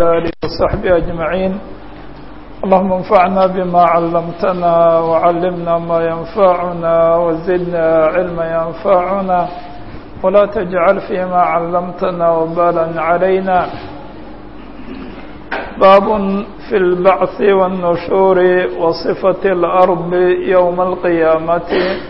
وعلى آله وصحبه أجمعين اللهم انفعنا بما علمتنا وعلمنا ما ينفعنا وزدنا علما ينفعنا ولا تجعل فيما علمتنا وبالا علينا باب في البعث والنشور وصفة الأرض يوم القيامة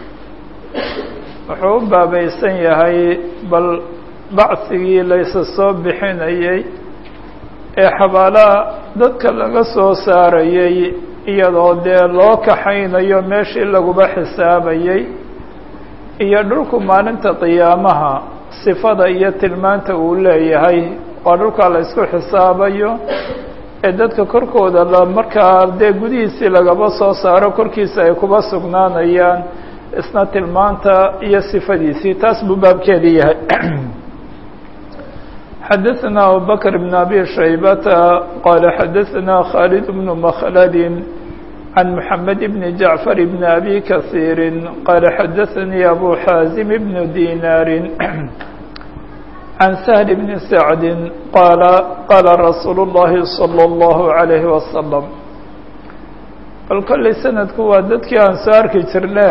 wuxuu u baabaysan yahay bal bacsigii laysa soo bixinayey ee xabaalaha dadka laga soo saarayey iyadoo dee loo kaxaynayo meeshii laguba xisaabayey iyo dhulku maalinta qiyaamaha sifada iyo tilmaanta uu leeyahay waa dhulkaa la isku xisaabayo ee dadka korkooda la markaa dee gudihiisii lagaba soo saaro korkiisa ay kuba sugnaanayaan isna tilmaanta iyo sifadiisii taas buu baabkeedii yahay xadaثna abubakr بn abi shaybata qala xadaثna khaalid bn mkhlad can mحamed bn jaعfar bn abi kaثiiri qala xadaثanii abu xaazim bn dinaari can sahl bn sacdi qala qala rasuul الlahi slى الlahu عalayhi waslم bal kollay sanadku waa dadkii aan soo arki jirne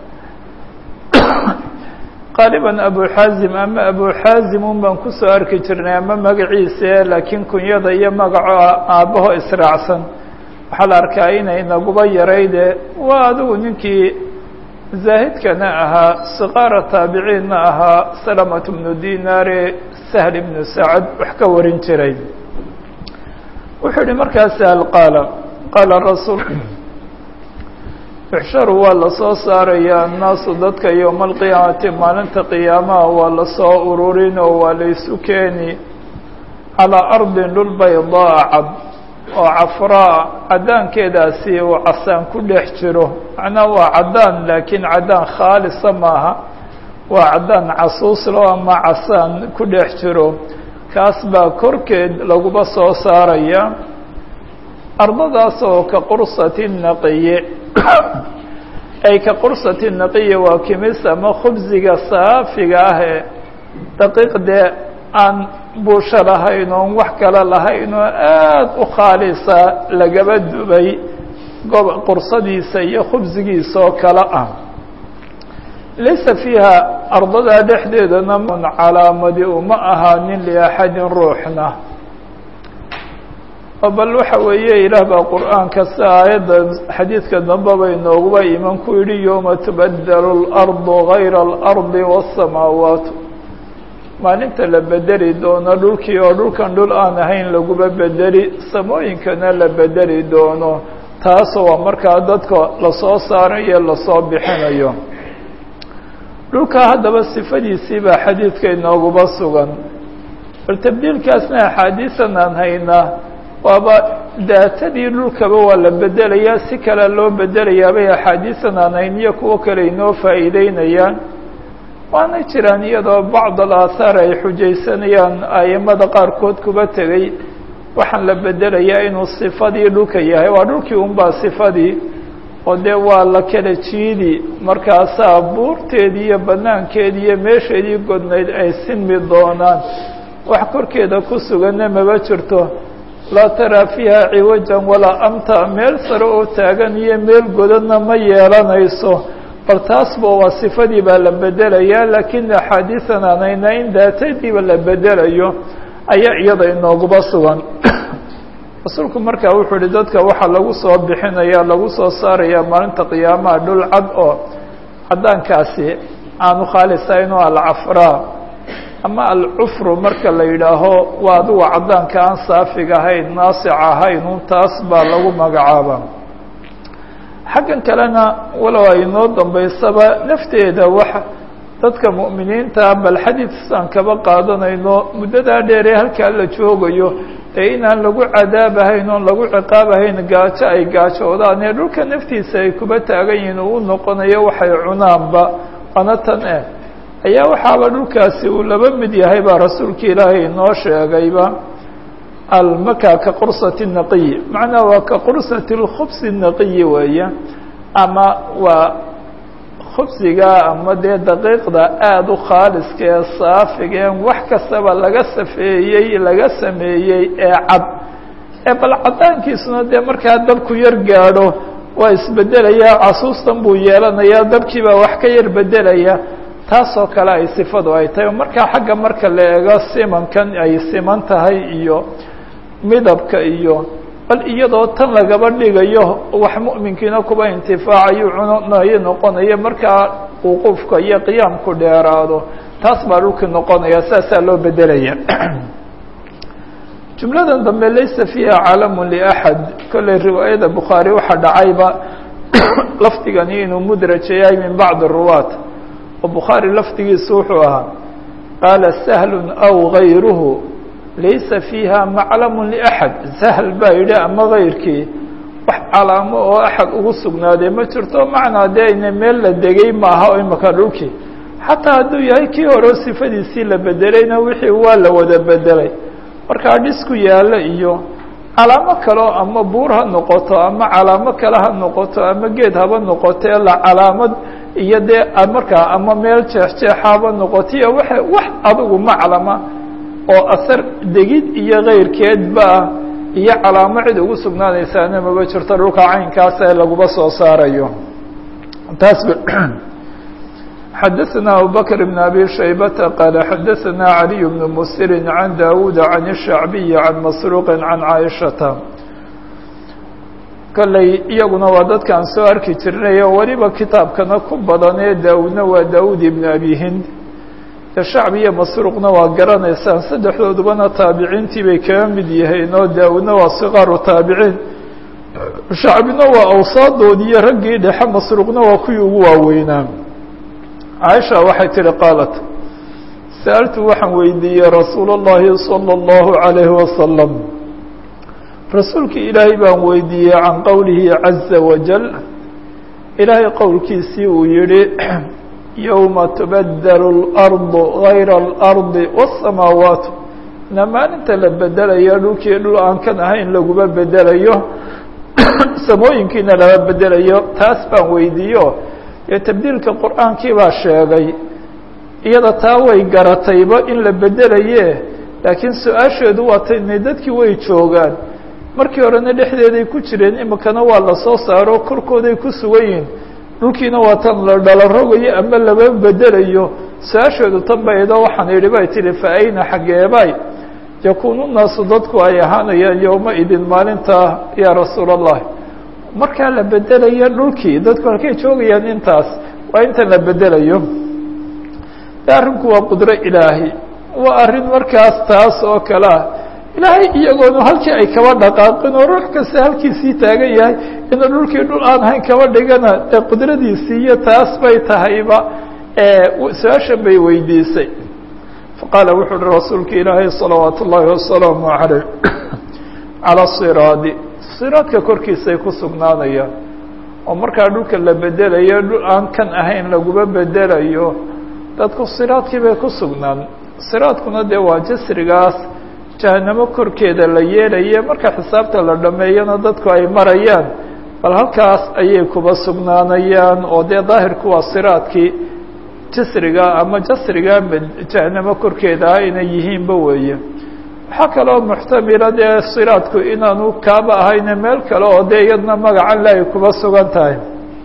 qaaliban abu xaazim ama abu xaazim un baan kusoo arki jirnay ama magaciise laakiin kunyada iyo magaco aabbaho israacsan waxaa la arkaa inay naguba yarayde waa adigu ninkii zaahidkana ahaa siqaara taabiciinna ahaa salamat bnu dinaare sahl ibnu sacad wax ka warin jiray wuxuu yihi markaa sahl qaala qaala rasuul yuxsharu waa lasoo saarayaa annaasu dadka yowma alqiyaamati maalinta qiyaamaha waa lasoo ururin oo waa laysu keeni calaa ardin dhul baydaa cad oo cafraa caddaankeedaasi uu casaan ku dhex jiro macnaha waa caddaan laakiin caddaan khaalisa maaha waa caddaan casuuslo ama casaan ku dhex jiro kaas baa korkeed laguba soo saaraya ardadaas oo ka qursati naqiye ay ka qursati naqiya waa kimis ama khubsiga saafiga ah ee daqiiqdee aan buusho lahayn oon wax kale lahayn oo aada u khaalisa lagaba dubay gob qursadiisa iyo khubsigiisa oo kale ah laysa fiiha ardadaa dhexdeedana mun calaamadi uma ahaanin liaxadin ruuxna bal waxa weeye ilaah baa qur'aanka si aayadda xadiidka dambeba inooguba iman ku yidhi yowma tubadelu اlardu gayra اlardi wالsamaawaat maalinta la bedeli doono dhulkii oo dhulkan dhul aan ahayn laguba bedeli samooyinkana la bedeli doono taas waa markaa dadka lasoo saarayo lasoo bixinayo dhulka haddaba sifadiisii baa xadiidka inooguba sugan bal tabdiilkaasna axaadiisan aan haynaa waaba daatadii dhulkaba waa la bedelayaa si kale loo bedelayaa bay axaadiisan aan hayn iyo kuwo kale inoo faa'iideynayaan waana jiraan iyadoo bacd alaahaar ay xujaysanayaan aimada qaarkood kuba tegey waxaan la bedelayaa inuu sifadii dhulka yahay waa dhulkii unbaa sifadii oo dee waa la kala jiidi markaasaa buurteedii iyo banaankeedii iyo meesheedii godnayd ay sinmi doonaan wax korkeeda ku suganna maba jirto laa taraa fiiha ciwajan walaa amta meel sare oo taagan iyo meel godadna ma yeelanayso bal taasba waa sifadii baa la bedelayaa laakiin axaadiisan aan hayna in daatadiiba la bedelayo ayaa iyada inooguba sugan rasuulku markaa wuxuu ihi dadka waxaa lagu soo bixinaya lagu soo saaraya maalinta qiyaamaha dhul cad oo caddaankaasi aanu khaalisayn oo alcafraa ama alcufru marka la yidhaaho waa adigu caddaanka aan saafiga ahayn naasic ahayn un taas baa lagu magacaaba xaggan kalena walow ay noo dambaysaba nafteeda wax dadka mu'miniinta bal xadiidsan kaba qaadanayno muddadaa dheer ee halkaa la joogayo ee inaan lagu cadaabahayn oon lagu ciqaabahayn gaajo ay gaajoodaan ee dhulka naftiisa ay kuba taagan yihiin uu noqonayo waxay cunaanba waana tan eh ayaa waxaaba dhulkaasi uu laba mid yahay baa rasuulka ilaahay inoo sheegayba almaka ka qursati naqiy macnaha waa ka qursati lkhubsi naqiyi weeye ama waa khubsiga ama dee daqiiqda aada u khaaliska ee saafiga en wax kastaba laga safeeyey laga sameeyey ee cad ee bal cadaankiisuna dee markaa dabku yar gaadho waa isbedelayaa casuustan buu yeelanayaa dabkii baa wax ka yar bedelaya taasoo kale ay sifadu ay tahay markaa xagga marka la eego simankan ay siman tahay iyo midabka iyo bal iyadoo tan lagaba dhigayo wax mu'minkiina kuba intifaacayo cunayo noqonayo markaa wuquufka iyo qiyaamku dheeraado taas baa dhulkii noqonaya saasaa loo bedelaya jumladan dambe laysa fiiha calamu liaxad kolley riwaayada bukhaari waxaa dhacayba lafdigani inuu mudraja yahay min bacdi ruwaat oo bukhaari lafdigiisu wuxuu ahaa qaala sahlun aw gayruhu laysa fiiha maclamu liaxad sahl baa yidhi ama gayrkii wax calaamo oo axad ugu sugnaaday ma jirto macnaa dee ina meel la degay maaha oo imaka dhulkii xataa hadduu yahay kii hore sifadiisii la bedelayna wixii waa la wada bedelay markaa dhisku yaallo iyo calaamo kaleo ama buur ha noqoto ama calaamo kale ha noqoto ama geed haba noqoto la calaamad iyo dee markaa ama meel jeexjeexaaba noqoto iyo wa wax adigu maclama oo asar degid iyo kayrkeedba ah iyo calaamo cid ugu sugnaanaysaana maba jirto dhulka caynkaas ee laguba soo saarayo taas xadaثna abubakr بn abi shaybata qaala xadaثna عaliي بn msiri can dawuud can الshacbiyi can masruuqi can caaishata kolley iyaguna waa dadkaan soo arki jirnay oo weliba kitaabkana ku badan ee daawuudna waa daawuud ibn abi hind shacbi iyo masruuqna waa garanaysaan saddexdoodubana taabiciintii bay kaga mid yihiin oo daawuudna waa sikaaru taabiciin shacbina waa awsaadoodii iyo raggii dhexe masruuqna waa kuwii ugu waaweynaa caaisha waxay tihi qaalat sa'altu waxaan weydiiyey rasuul اllahi salى اllahu عalayhi wasalam rasuulkii ilaahay baan weydiiyey can qowlihi caza wajal ilaahay qowlkiisii uu yihi yowma tubadelu اlardu gayra اlardi wالsamaawaat na maalinta la bedelayo dhulkii dhul aan kan ahayn laguma bedelayo samooyinkiina lama bedelayo taas baan weydiiyo dee tabdiilka qur'aankii baa sheegay iyada taa way garatayba in la bedelaye laakiin su-aasheedu waa tayna dadkii way joogaan markii horena dhexdeeday ku jireen imikana waa la soo saaro korkooday ku sugan yihin dhulkiina waa tan la dhalo rogayo ama lama bedelayo su-aasheedu tan baydo waxaan idhi bay tihi fa ayna xaggeebay yakuunu naasu dadku ay ahaanayaan yowma idin maalintaa yaa rasuul allah markaa la bedelayo dhulkii dadku halkay joogayaan intaas waa intan la bedelayo de arrinku waa qudro ilaahi waa arrin markaas taas oo kale ah ilaahay iyagoonu halkii ay kaba dhaqaaqin oo ruux kasta halkiisii taagan yahay inuu dhulkii dhul aan ahayn kaba dhigana dee qudradiisii iyo taas bay tahayba su-aashan bay weydiisay faqaala wuxuu uhi rasuulka ilaahay salawaat ullaahi wasalaamu caleyh calaa siraadi siraadka korkiisay ku sugnaanayaan oo markaa dhulka la bedelayo dhul aan kan ahayn laguma bedelayo dadku siraadkii bay ku sugnaan siraadkuna dee waa jasrigaas jahanamo korkeeda la yeelaye marka xisaabta la dhameeyana dadku ay marayaan bal halkaas ayay kuba sugnaanayaan oo dee daahirku waa siraadkii jasriga ama jasriga jahanamo korkeeda ah inay yihiinba weeye waxaa kaloo muxtamila dee siraadku inaanu kaaba ahayne meel kale oo dee iyadna magacan le ay kuba sugan tahay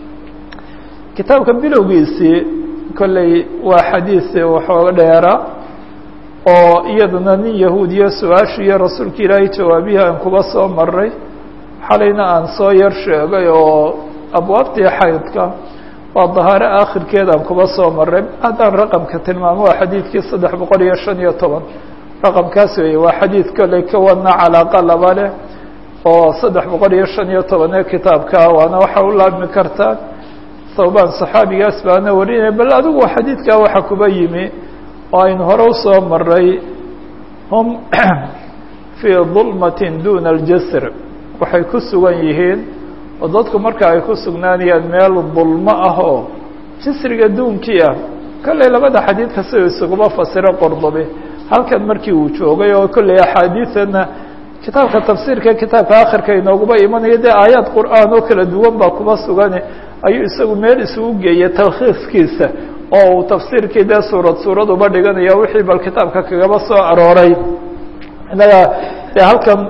kitaabka bilowgiisii kolley waa xadiis waxooga dheera oo iyaduna nin yahuudiya su-aashiiyo rasuulka ilaahay jawaabihii aan kuba soo maray xalayna aan soo yar sheegay oo abwaabtii xaydka waa dahaare aakhirkeeda aan kuba soo maray haddaan raqamka tilmaamo waa xadiidkii saddex boqol iyo shan iyo toban raqamkaas weeye waa xadiid kolley ka wadna calaaqa laba leh oo saddex boqol iyo shan iyo toban ee kitaabka waana waxa u laabmi kartaa thawbaan saxaabigaas baana warinaya bal adigu xadiidkaa waxa kuba yimi oo aynu hore usoo maray hum fii dulmatin duna aljasr waxay ku sugan yihiin oo dadku marka ay ku sugnaanayaan meel dulmo ah oo jasriga duunkii ah kolley labada xadiidka sida isuguma fasiro qordobe halkan markii uu joogay oo kolley axaadiidana kitaabka tafsiirka kitaabka akhirka inooguba imanaya dee aayaad qur'aan oo kala duwan baa kuba sugane ayuu isagu meel isugu geeyay talkhiiskiisa oo uu tafsiirkii dee suurad suurad uba dhiganaya wixii bal kitaabka kagaba soo arooray innaga dee halkan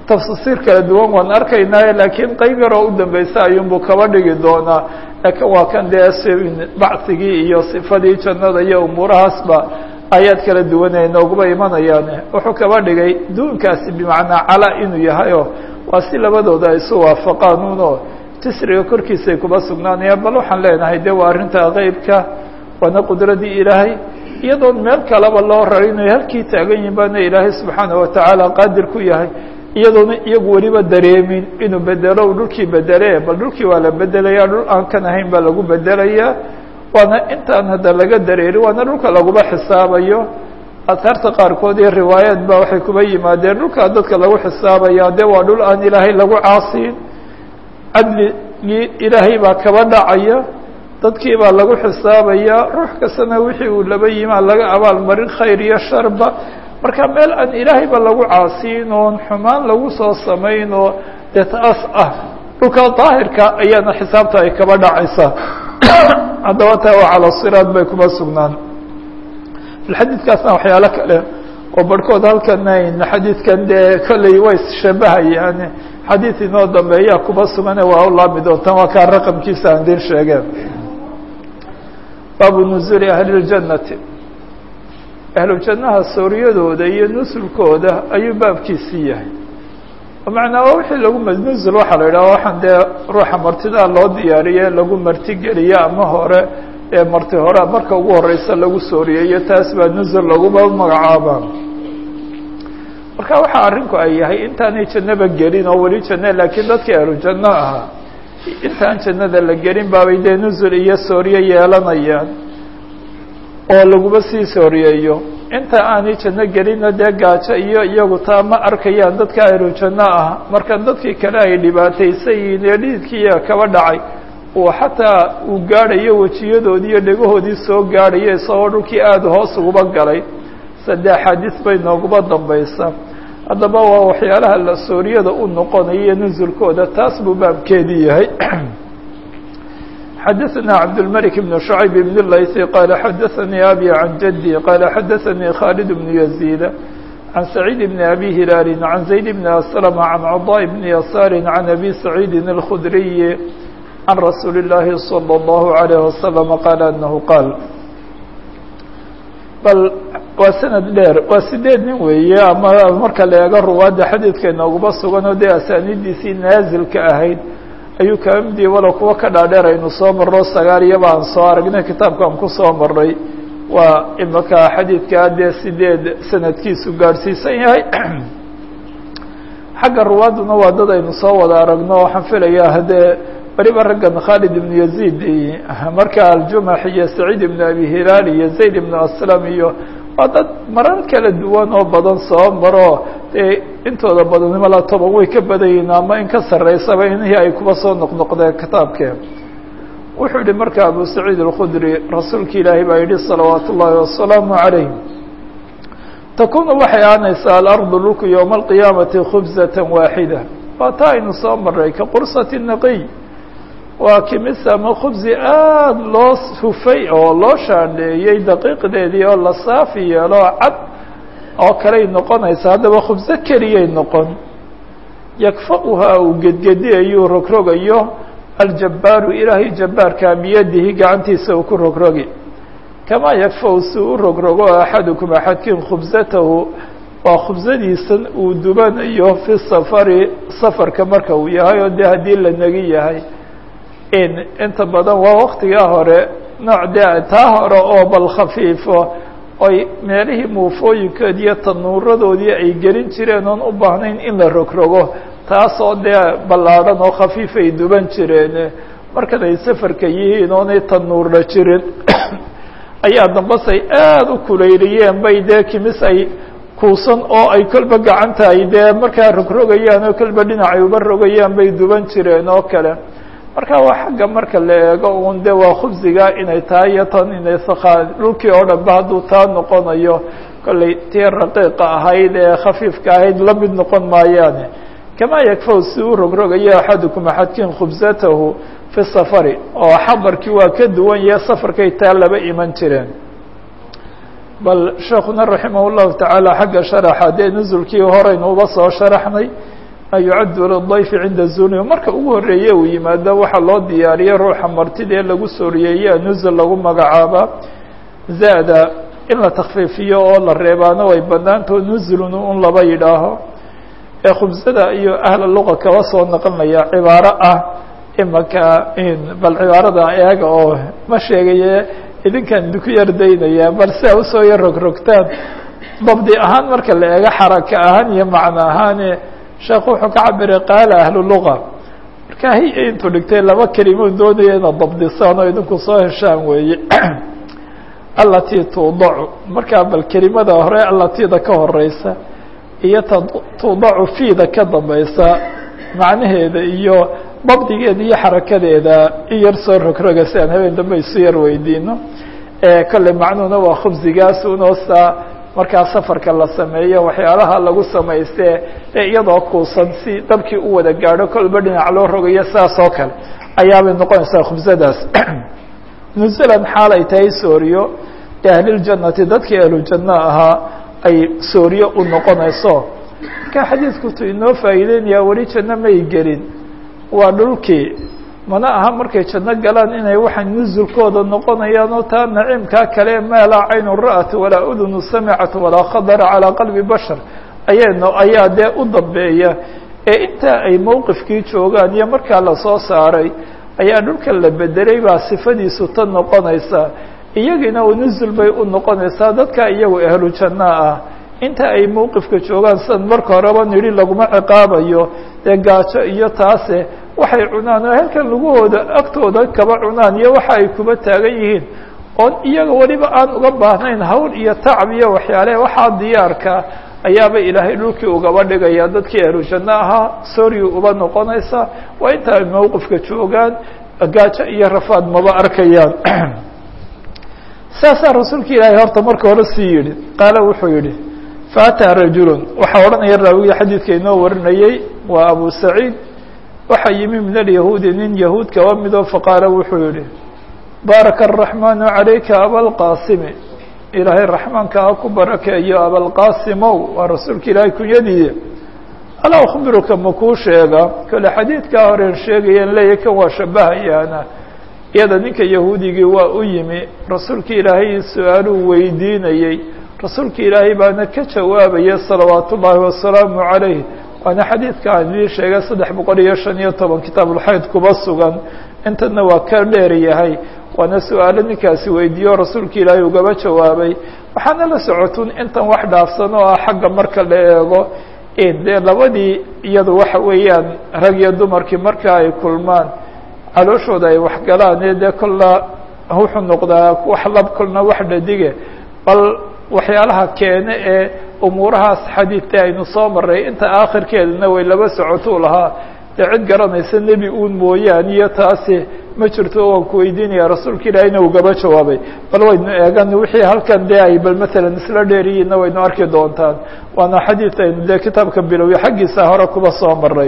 tafsiir kala duwan waan arkaynaaye laakiin qeyb yaroo u dambeysa ayuunbuu kaba dhigi doonaa laakiin waa kan dee bacigii iyo sifadii jannada iyo umuurahaasba aayaad kala duwan ay nooguba imanayaan wuxuu kaba dhigay duunkaasi bimacnaa cala inuu yahayo waa si labadooda ay isu waafaqaan uno jisriga korkiisay kuba sugnaanayaan bal waxaan leenahay de waa arrinta qeybka waana qudradii ilaahay iyadoon meel kaleba loo raray inay halkii taagan yihin baana ilaahay subxaana watacaala qaadir ku yahay iyadoona iyagu weliba dareemin inuu bedelo u dhulkii bedele bal dhulkii waa la bedelaya dhul aan kan ahayn baa lagu bedelayaa waana intaan hadda laga dareeri waana dhulka laguba xisaabayo asaarta qaarkood iyo riwaayaad ba waxay kuba yimaadeen dhulkaa dadka lagu xisaabaya de waa dhul aan ilaahay lagu caasiin cadligii ilaahay baa kaba dhacaya dadkii baa lagu xisaabaya ruux kastana wixii uu laba yimaa laga abaalmarin khayr iyo sharba marka meel aan ilaahayba lagu caasiin oon xumaan lagu soo samayn oo dee taas ah dhulka daahirka ayaana xisaabta ay kaba dhacaysaa haddaba taa waa cala siraad bay kuma sugnaan xadiidkaasna waxyaalo kale oo barhkood halkan xadiidkan dee kolley way isshabahayaan xadiid inoo dambeeyaa kuba sugane waa u laami doontaan waa kaa raqamkiisa aan din sheegeen baabu nuzuuli ahli اljannati ahlu jannaha sooryadooda iyo nusulkooda ayuu baabkiisii yahay macnaa waa wixii lagu nusul waxaa la yidhaha waxaan dee ruuxa martidaa loo diyaariye lagu martigeliye ama hore ee marti hore marka ugu horeysa lagu sooriyeeyo taas baa nusul laguba magacaabaa marka waxaa arrinku ay yahay intaanay jannaba gelin oo weli janne laakiin dadkii ahlu janno ahaa intaan jannada la gelin baabay dee nusul iyo sooriye yeelanayaan oo laguba sii sooriyeeyo inta aanay janno gelinna dee gaajo iyo iyagu taa ma arkayaan dadka ahlu janno ah marka dadkii kale ay dhibaataysan yihiin ee dhiidkiiya kaba dhacay uu xataa uu gaadhayo wejiyadoodii iyo dhegahoodii soo gaadhayo isagoo dhulkii aada hoos uguba galay sade axaadiis bay nooguba dambaysa haddaba waa waxyaalaha la sooriyada u noqonayo nusulkooda taas buu baabkeedii yahay xadaثna cabdالmلك بن شhعيب بن الlayثي qال xadaثnي abي عan jدي qال xadaثnي khالد بن يزيد عن سعيد بن أbي هiلال عن زaيد بن أسلم عن cضاء بن يسار عن أbي سعيد الخdري عن رsuuل اللahi صلى الله عليه وسلم qال أنه qاaل bal waa sanad dheer waa sideed nin weeye ama marka la eego ruwaadda xadiidka inooguma sugan oo dee asaanidiisii naazilka ahayd ayuu kaba mid yahi walow kuwa ka dhaadheer aynu soo marro sagaal iyaba aan soo aragnay kitaabkaan ku soo marray waa imaka xadiidkaa dee sideed sanadkiisu gaadhsiisan yahay xagga ruwaadduna waa dad aynu soo wada aragno waxaan filayaa haddee weliba raggan khaalid ibnu yaziid marka aljumax iyo saciid ibnu abi hilaal iyo zayd ibnu aslam iyo waa dad marar kala duwan oo badan soo maro dee intooda badanimo la toban way ka badan yihiin ama in ka sarreysaba inihii ay kuba soo noqnoqdeen kitaabkeen wuxuu yihi marka abu saciid alkhudri rasuulka ilaahay baa yihi salawaat ullaahi wasalaamu calayh takunu waxay aanaysaa alardu dhulku yowma alqiyaamati khubzatan waaxida waa taa aynu soo maray ka qursati naqiy waa kimis ama khubsi aada loo hufay oo loo shaandheeyey daqiiqdeedii oo la saafi yeelo cad oo kaley noqonaysa haddaba khubso keliyay noqon yakfa'uhaa uu gedgediyayuu rogrogayo aljabbaaru ilaahay jabbaarkaa biyadihi gacantiisa uu ku rogrogi kamaa yakfa-u si u rogrogo axadukum axadkiin khubsatahu waa khubsadiisan uu dubanayo fi safari safarka marka uu yahay oo dee haddii la negi yahay in inta badan waa waktigaa hore nooc dee taa hore oo bal khafiifo oy meelihii muufooyinkoodi iyo tanuuradoodii ay gelin jireen oon u baahnayn in la rogrogo taasoo dee ballaadhan oo khafiif ay duban jireen markan ay safarka yihiin oonay tanuurna jirin ayaa dambasay aada u kulayliyeen bay dee kimis ay kuusan oo ay kolba gacanta ay dee markaa rogrogayaan oo kolba dhinacay uba rogayaan bay duban jireen oo kale marka waa xagga marka la eego un de waa khubsiga inay tahay iyo tan inay sakaa dhulkii oo dhan ba hadduu taa noqonayo kollay tii raqiiqa ahayd ee khafiifka ahayd la mid noqon maayaane kamaa yakfaw si u rogrogayo axadukum axadkiin khubsatahu fi safari oo xabarkii waa ka duwan yahe safarkay taa laba iman jireen bal sheekuna raximah llahu tacaala xagga sharaxa dee nusulkii horeynu uba soo sharaxnay yucaddu lidayfi cinda zuni marka ugu horreeye uu yimaado waxaa loo diyaariya ruuxa martida ee lagu sooriyeeya nuzul lagu magacaaba zaada in la takfiifiyo oo la reebaano way banaantao nuzulun un laba yidhaaho ee khubsada iyo ahla luqa kaba soo naqlinaya cibaaro ah imaka bal cibaarada eega oo ma sheegaye idinkaan idinku yardaynaya bal si a usoo yar rogrogtaan dabdi ahaan marka la eego xaraka ahaan iyo macno ahaane sheekhu wuxuu ka cabiray qaala ahlu luqa marka hi intuu dhigtay laba kelimo doonaya inaad dabdisaan oo idinku soo heshaan weeye alatii tuudacu markaa bal kelimada hore alatiida ka horeysa iyo ta tuudacu fiida ka dambaysa macnaheeda iyo dabdigeeda iyo xarakadeeda in yar soo rogroga si aan habeen dambe isu yar weydiino kolley macnuhuna waa khubsigaas unoosa markaa safarka la sameeyo waxyaalaha lagu samayste ee iyadoo kuusan si dabkii u wada gaadho kolba dhinac loo rogayo saas oo kale ayaabay noqonaysaa khubsadaas nuzulan xaal ay tahay sooriyo ahliljannati dadkii ahlujanno ahaa ay sooriyo u noqonayso marka xadiidkutu inoo faa'iideynaya weli janno may gelin waa dhulkii mana aha markay janno galaan inay waxa nuzulkooda noqonayaan oo taa naciimkaa kale maa laa caynu ra'at walaa udunu samicat walaa khadara calaa qalbi bashar ayayno ayaa dee u dambeeya ee intaa ay mowqifkii joogaan iyo markaa lasoo saaray ayaa dhulkan la bedelay baa sifadiisu tan noqonaysa iyagiina nuzul bay u noqonaysaa dadka iyagu ahlu janno ah inta ay mowqifka joogaan sidan marka horeba nidhi laguma ciqaabayo dee gaajo iyo taase waxay cunaan oo halkan lagahooda agtooda kaba cunaan iyo waxa ay kuba taagan yihiin oon iyaga weliba aan uga baahnayn hawl iyo tacab iyo waxyaale waxaa diyaarka ayaaba ilaahay dhulkii ugaba dhigaya dadkii ahlu janno ahaa sooriyu uba noqonaysa waa inta ay mowqifka joogaan gaajo iyo rafaad maba arkayaan saasaa rasuulka ilaahay horta marka hore sii yidhi qaala wuxuu yidhi faataa rajulun waxaa odhanaya raawiga xadiidka inoo warinayey waa abu saciid waxaa yimi min alyahuudi nin yahuud kaba midoo faqaala wuxuu yihi baaraka araxmaanu calayka abalqaasimi ilaahay raxmaanka ha ku barakeeyo abalqaasimow waa rasuulka ilaahay kunyadiiya alaa akhbiruka makuu sheega kale xadiidkaa horeen sheegayeen leeya kan waa shabahayaana iyada ninka yahuudigii waa u yimi rasuulka ilaahay su-aaluu weydiinayey rasuulka ilaahay baana ka jawaabaya salawaatu ullaahi wasalaamu calayh waana xadiidka aan idii sheegay saddex boqol iyo shan iyo toban kitaabulxayd kuba sugan intana waa ka dheer yahay waana su-aalo ninkaasi weydiiyo rasuulka ilaahay ugaba jawaabay waxaana la socotun intan wax dhaafsan oo ah xagga marka la eego dee labadii iyadu waxa weeyaan rag iyo dumarkii marka ay kulmaan calooshooda ay waxgalaan ee dee kolna wuxuu noqdaa wax lab kolna wax dhadige bal waxyaalaha keene ee umuurahaas xadiidta aynu soo maray inta aakhirkeedana way laba socotuu lahaa dee cid garanaysa nebi uun mooyaan iyo taasi ma jirto o waan ku weydiinaya rasuulka ilaahayna ugaba jawaabay bal waynu eegan wixii halkan dee ay bal matalan isla dheeriyiinna waynu arki doontaan waana xadiid aynu dee kitaabka bilowya xaggiisa hore kuba soo maray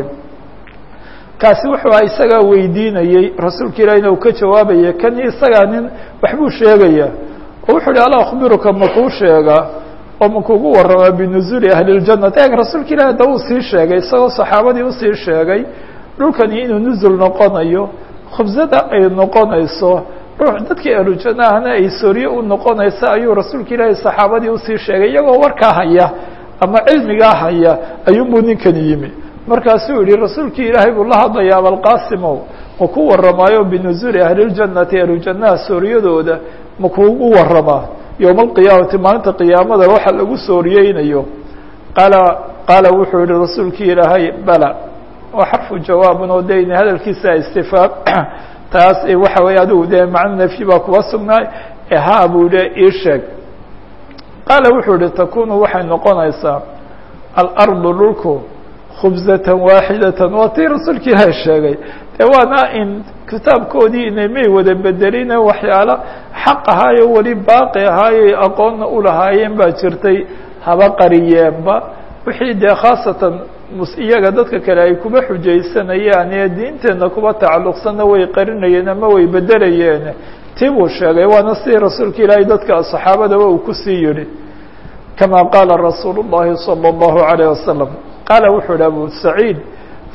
kaasi wuxuu isagaa weydiinayey rasuulka ilaahayna uu ka jawaabaya kan isagaa nin waxbuu sheegaya oo wuxuu uhi alaa akhbiruka makuu sheega oo makugu warramaa binuzuuli ahli اljanati eeg rasuulka ilahi hadda uu sii sheegay isagoo saxaabadii usii sheegay dhulkani inuu nuzul noqonayo khubsada ay noqonayso ruux dadkii ahlujanno ahna ay soorye u noqonaysa ayuu rasuulka ilaahi saxaabadii usii sheegay iyagoo warkaa haya ama cilmigaa haya ayuunbuu ninkani yimi markaasuu yihi rasuulkii ilaahay buu la hadlaya abalqaasimow ma ku warramaayo binuzuuli ahli اljannati ahlujannaha sooryadooda ma kuugu warramaa yowma alqiyaamati maalinta qiyaamada waxa lagu sooriyeynayo qaala qaala wuxuu yihi rasuulkii ilaahay bala waa xarfu jawaabun oo de ina hadalkiisa istifaam taas waxa weeye adigu dee macno nafyi baa kuba sugnaay ha buu de ii sheeg qaala wuxuu yihi takunu waxay noqonaysaa alardu dhulku khubzatan waaxidatan waa tii rasuulka ilaahay sheegay de waana in kitaabkoodii inay may wada bedelina waxyaalo xaq ahaayo weli baaqi ahaayo aqoonna ulahaayeen baa jirtay haba qariyeenba wixii dee khaasatan iyaga dadka kale ay kuba xujaysanayaan ee diinteenna kuba tacalluqsanna way qarinayeen ama way bedelayeen tii buu sheegay waana sidii rasuulka ilaahay dadka saxaabadaba uu kusii yihi kama qaala rasuulu الlahi salى الlahu عalيه wasalam qaala wuxuu yihi abu saciid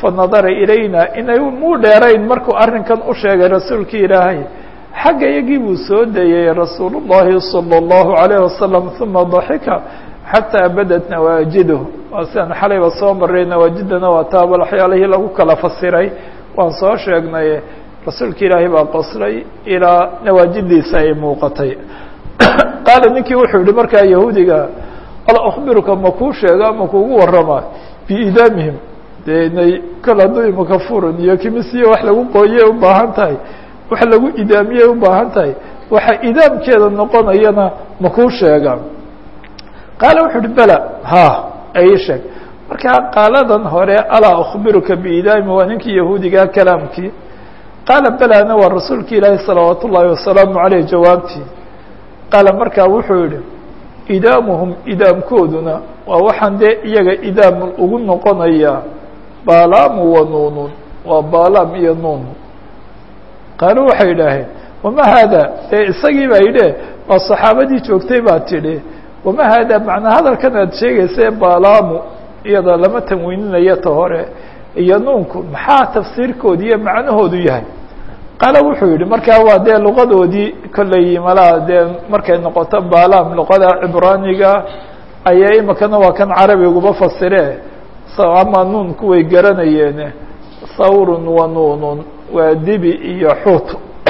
fanadara ilayna inay muu dheerayn markuu arrinkan u sheegay rasuulkii ilaahay xagga iyagii buu soo dayey rasuul الlahi salى الlahu عalيه wasalam uma daxika xataa badat nawaajiduh waa siaan xalayba soo maray nawaajidana waa taaba waxyaalihii lagu kala fasiray waan soo sheegnay rasuulka ilaahay baa qoslay ilaa nawaajidiisa ay muuqatay qaala ninkii wuxuu yihi markaa yahuudiga ala akhbiruka ma kuu sheega ma kuugu warama biidaamihim dee inay kol hadduu imaka furan iyo kimisiyo wax lagu qooyey u baahan tahay wax lagu idaamiyey u baahan tahay waxa idaamkeeda noqonayana ma kuu sheega qaala wuxuu uhi bela ha ay sheeg marka qaaladan hore alaa akhbiruka biidaami waa ninkii yahuudigaa kalaamkii qaala belana waa rasuulki ilaahi salawaat ullaahi wasalaamu caleyh jawaabtii qaala markaa wuxuu yihi idaamuhum idaamkooduna waa waxaan dee iyaga idaam ugu noqonayaa baalamu wa nuunun waa baalaam iyo nuun qaalu waxay yidhaaheen wama haada dee isagii baa yidhi waa saxaabadii joogtay baa tidhi wama haada macnaa hadalkan aad sheegaysa baalamu iyada lama tanwiininayo ta hore iyo nuunku maxaa tafsiirkoodi iyo macnahoodu yahay qaala wuxuu yihi markaa waa dee luqadoodii kolley malaa dee markay noqoto baalaam luqada cibraaniga ayaa imikana waa kan carabiguba fasire ama nuunku way garanayeen sawrun wa nuunun waa dibi iyo xuut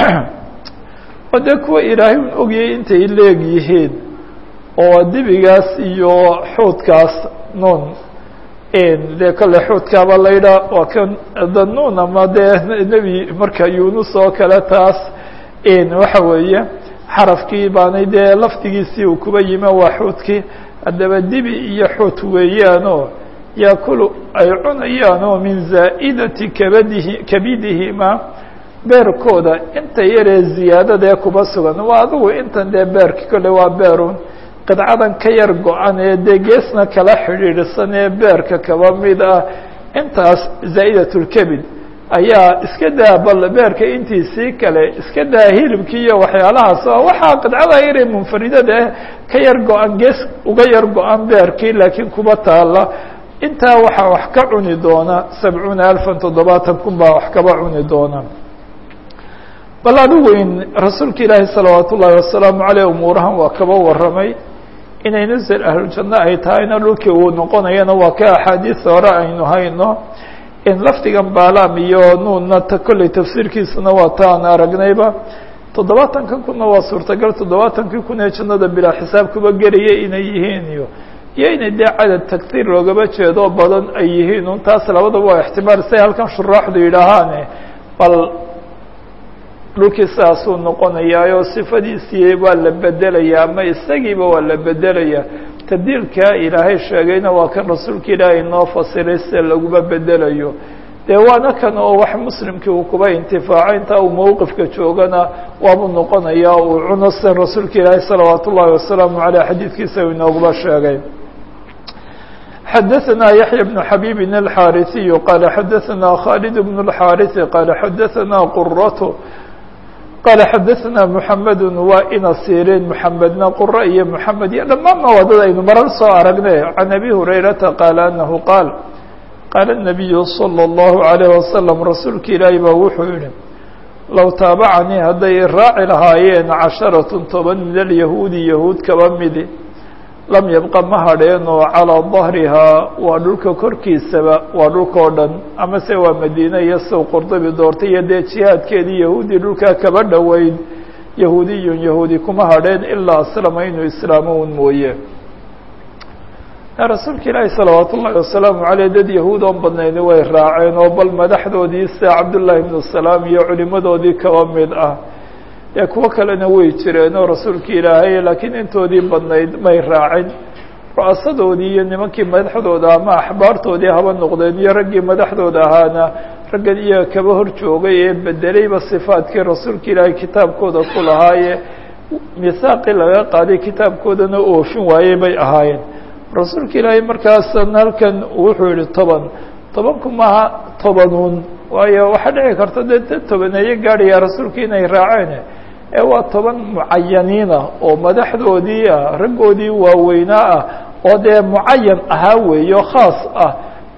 oo dee kuwa ilaahay un ogayay intay leeg yihiin oo dibigaas iyo xuutkaas nuun dee kolle xuutkaaba laydhaa waa kan danuun ama dee nebi marka yunus oo kale taas waxa weeye xarafkii baanay dee lafdigiisii uu kuba yime waa xuutkii haddaba dibi iyo xuut weeyaanoo yaakulu ay cunayaanoo min zaa'idati kabadihi kabidihima beerkooda inta yaree ziyaadadaee kuba sugan waa adigu intan dee beerki kolle waa beerun qidcadan ka yar go-an ee dee geesna kala xidhiidhsan ee beerka kaba mid ah intaas zaa'idat lkebid ayaa iska daa bal beerka intiisii kale iska daa hilibkii iyo waxyaalahaas oo waxaa qidcada yaree munfaridada ah ka yar go-an gees uga yar go-an beerkii laakiin kuba taala intaa waxaa wax ka cuni doona sabcuuna alfan toddobaatan kun baa wax kaba cuni doona bal adigu in rasuulka ilaahi salawaat ullaahi wasalaamu caleyh umuurahan waa kaba warramay inay nasel ahlujanno ay tahayna dhulkii uu noqonayana waa ka axaadiis hore aynu hayno in lafdigan baalaam iyo nuunna ta kolley tafsiirkiisuna waa ta aan aragnayba toddobaatanka kunna waa suurtagal toddobaatankii kun ee jannada bilaa xisaab kuba gelaya inay yihiin iyo iyo inay dee cadad tagtiir loogaba jeedo badan ay yihiin un taas labadaba waa ixtimaal say halkan shuraaxdu yidhaahaane bal dhulkii sidaasuu noqonayaayoo sifadiisii waa la bedelayaa ama isagiiba waa la bedelayaa tabdiilkaa ilaahay sheegayna waa kan rasuulka ilaahay noo fasiray sida laguma bedelayo dee waana kan oo wax muslimkii uu kuba intifaaco intaa uu mowqifka joogana waabuu noqonayaa uu cuno sidan rasuulka ilaahay salawaat ullaahi wasalaamu caleyh xadiidkiisa uu inooguba sheegay xadaثna yaحyى بن xabيb الxاariثiي qala xadaثna khالد بن الxاariث qala xadaثna quraة qala xadaثna mحamed waa ina sirin mحamedna qura iyo mحamed iyo dhammaanna wadada aynu marar soo aragne can abi hurayrata qaala anahu qaal qaala النabiyu slى الlahu عalيه waslم rasuulka ilaahi baa wuxuu yihi low taabacanii hadday raaci lahaayeen caشharaة toban min alyahuudi yahuud kaba midi lam yabqa ma hadheenoo calىa ظahrihaa waa dhulka korkiisaba waa dhulkao dhan ama se waa madiine iyo sow qordobi doortay iyo dee jihaadkeedii yahuudi dhulkaa kaba dhoweyn yahuudiyun yahuudi kuma hadheen ilaa aslama inuu islaamo un mooye rasuulka ilaahi salawaat ullaahi wasalaamu caleyh dad yahuud oon badnayni way raaceen oo bal madaxdoodii sida cabdullaahi ibnu salaam iyo culimadoodii kaba mid ah dee kuwo kalena way jireen oo rasuulka ilaahay laakiin intoodii badnayd may raacin ru'asadoodii iyo nimankii madaxdooda ama axbaartoodii haba noqdeen iyo raggii madaxdooda ahaana raggan iyaga kaba hor joogay ee bedelayba sifaadkii rasuulka ilaahay kitaabkooda ku lahaaye mihaaqii laga qaaday kitaabkoodana oofin waayey bay ahaayeen rasuulka ilaahay markaasan halkan wuxuu yihi toban tobanku maaha tobanuun waayo waxaa dhici karta dee dad tobaneeyo gaadhaya rasuulka inay raaceen ee waa toban mucayaniina oo madaxdoodii ah raggoodii waaweynaa ah oo dee mucayan ahaa weeyo khaas ah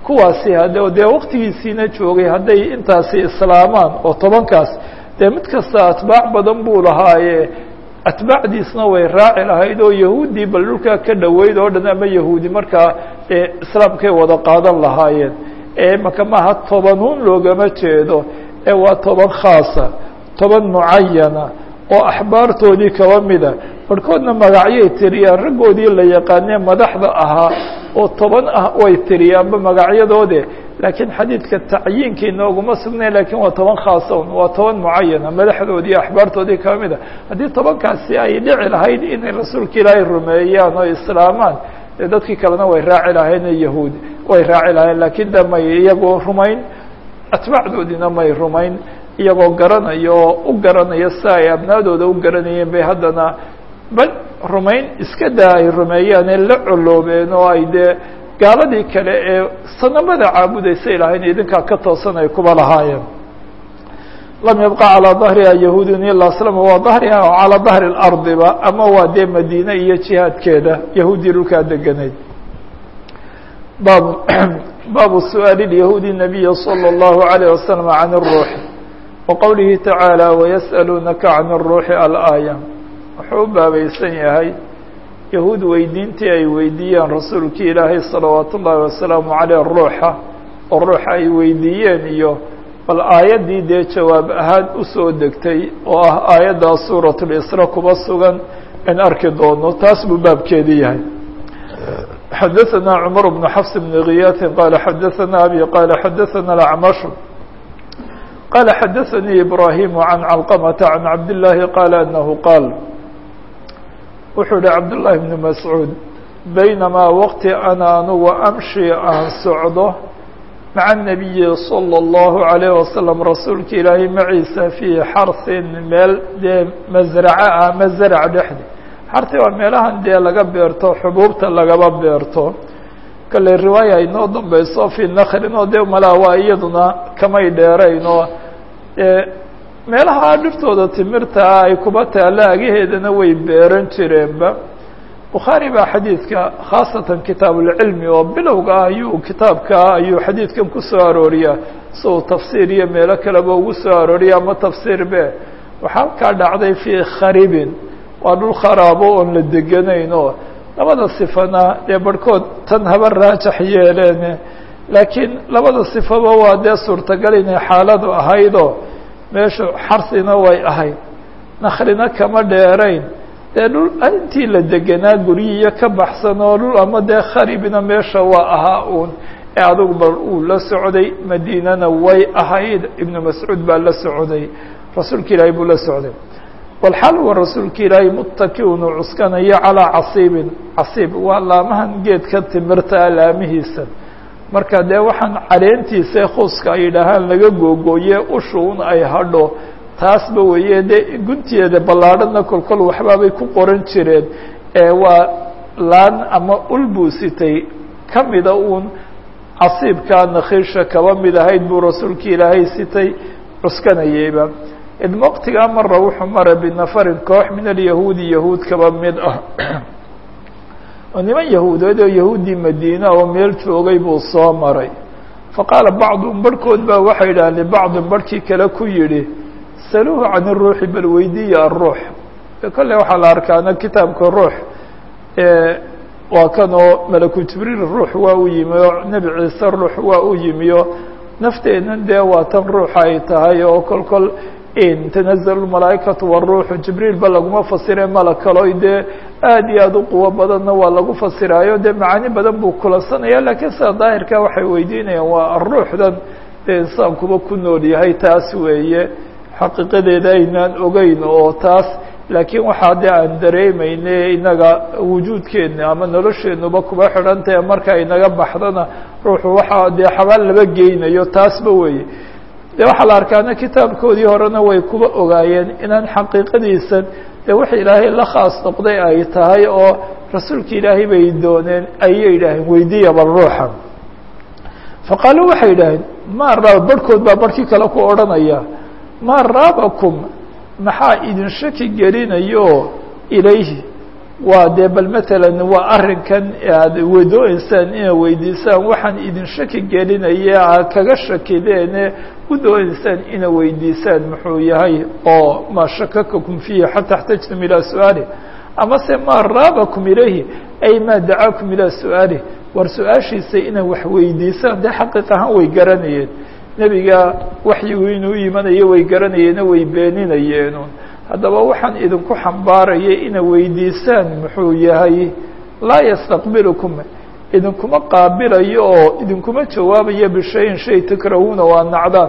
kuwaasi hade dee waktigiisiina joogay hadday intaasi islaamaan oo tobankaas dee mid kasta atbaac badan buu lahaaye atbaacdiisna way raaci lahayd oo yahuuddii bal dhulkaa ka dhoweyd oo dhan ama yahuudi markaa ee islaamkay wada qaadan lahaayeen ee maka maaha tobanuun loogama jeedo ee waa toban khaasa toban mucayana oo axbaartoodii kaba mida barhkoodna magacyay tiriyaan raggoodii la yaqaanee madaxda ahaa oo toban ah way tiriyaanba magacyadoode laakiin xadiidka tacyiinkii nooguma sugnay lakiin waa toban khaason waa toban mucayana madaxdoodii axbaartoodii kaba mida haddii tobankaasi ay dhici lahayd inay rasuulka ilaahay rumeeyaan oo islaamaan dee dadkii kalena way raaci lahayn yahuudi way raaci lahayn laakiin de may iyagoo rumayn atbaacdoodiina may rumayn iyagoo garanayo oo u garanaya si ay abnaadooda u garanayeen bay haddana bal rumayn iska daa ay rumeeyaane la coloobeen oo ay dee gaaladii kale ee sanamada caabudaysay lahayn idinkaa ka toosan ay kuba lahaayeen lam yabqa calىa dahriha yahuudun ila slama waa dahriha oo calaa dahri اlardiba ama waa dee madiine iyo jihaadkeeda yahuudii dhulkaa deganayd bab baabu su'aali اyahuudi nabiya slى اllahu عalيه waslm can الruux waqowlihi tacaalى wayasأaluunaka can الruuxi alaaya wuxuu u baabaysan yahay yahuud weydiintii ay weydiiyeen rasuulkii ilaahay salawaat ullaahi wasalaamu caleyh ruuxa oo ruuxa ay weydiiyeen iyo bal aayaddii dee jawaab ahaan usoo degtay oo ah aayaddaa suurat lisra kuba sugan in arki doono taas buu baabkeedii yahay xadaثana cmar bnu xafs bni kiyaatin qaala xadaثana abi qaala xadaثana acmashu qaala xadaثanii ibraahimu can calqamata can cabdillaahi qaala anahu qaal wuxuu yihi cabdullaahi bnu mascuud baynamaa waqti ana anugu amshi aan socdo maca الnabiyi salى اllahu عalayه wasalam rasuulka ilaahay maciisa fii xarsin meel dee masraco ah ama zarc dhexdi xarti waa meelahan dee laga beerto xubuubta lagaba beerto kale riwaaya inoo dambeyso fii nakrin oo dee malaa waa iyaduna kamay dheerayn oo meelaha dhiftooda timirtaa ay kuba taalla agaheedana way beeran jireenba bukhaari baa xadiidka khaasatan kitaabulcilmi oo bilowga ah ayuu kitaabkaa ayuu xadiidkan ku soo arooriyaa si uu tafsiir iyo meelo kaleba ugu soo arooriya ama tafsiir be waxaa halkaa dhacday fii kharibin waa dhul kharaabo oon la deganayn oo labada sifana dee barhkood tan haba raajax yeeleen laakiin labada sifaba waa dee suurtagal inay xaaladu ahaydoo meeshu xarsina way ahayd nakrina kama dheerayn dee dhul intii la deganaa guryihiyo ka baxsan oo dhul ama dee kharibna meesha waa ahaa uun ee adugu bal uu la socday madiinana way ahayd ibnu mascuud baa la socday rasuulka ilaahay buu la socday walxal wa rasuulka ilaahay muttakiun uu cuskanayo calaa casiibin casiib waa laamahan geedka timirta laamihiisa marka dee waxaan caleentiisa khuuska ay yidhaahaan laga googooye ushuun ay hadho taasba weeye dee guntiyeeda ballaadhadna kolkol waxbaabay ku qoran jireen ee waa laan ama ul buu sitay ka mida uun casiibkaa nakhiisha kaba mid ahayd buu rasuulka ilaahay sitay cuskanayeyba idma waqtigaa mara wuxuu mara binafarin koox min alyahuudi yahuud kaba mid ah oo niman yahuudeed oo yahuuddii madiina oo meel joogay buu soo maray faqaala bacduhum barhkood baa waxay yidhaaheen libacdin barhkii kale ku yidhi saluuhu can iruuxi bal weydiiya aruux kolley waxaa la arkaana kitaabka ruux waa kan oo malaku jibriil ruux waa u yimi oo nebi ciise ruux waa u yimi oo nafteennan dee waa tan ruuxa ay tahay oo kol kol tanazalu malaaikatu waruuxu jibriil ba laguma fasire mala kalo dee aad iyo aad u quwo badanna waa lagu fasiraayo dee macaani badan buu kulansanaya lakiin sida daahirka waxay weydiinayaan waa aruuxdan dee insaankuba ku nool yahay taas weeye xaqiiqadeeda aynaan ogeyn oo taas laakiin waxaa dee aan dareemayne inaga wujuudkeena ama nolosheenuba kuba xidhan tahe marka inaga baxdana ruuxu waxaa dee xabaal laba geynayo taasba weeye de waxaa la arkaana kitaabkoodii horena way kuba ogaayeen inaan xaqiiqadiisan dee wix ilaahay la khaas noqday ay tahay oo rasuulka ilaahay bay dooneen ayay yidhaaheen weydiiya bal ruuxa faqaaluu waxay yidhaaheen ma raaba barhkood baa barhkii kale ku odhanaya maa raabakum maxaa idin shaki gelinayo ilayhi waa dee bal matalan waa arrinkan aad wadooneysaan inaad weydiisaan waxaan idin shaki gelinaya aad kaga shakideene udooneysaan inaad weydiisaan muxuu yahay oo maa shakakakum fiihi xataa اxtajtum ilaa su-aalih ama se maa raabakum ilayhi ay maa dacaakum ilaa su-aalih war su-aashiisa inaad wax weydiisaan dee xaqiiq ahaan way garanayeen nebiga waxyigu inuu imanayo way garanayeeno way beeninayeen haddaba waxaan idinku xambaaraya inaad weydiisaan muxuu yahay laa yastaqbilukum idinkuma qaabilayo oo idinkuma jawaabayo bishayin shay takrahuuna waa nacdaan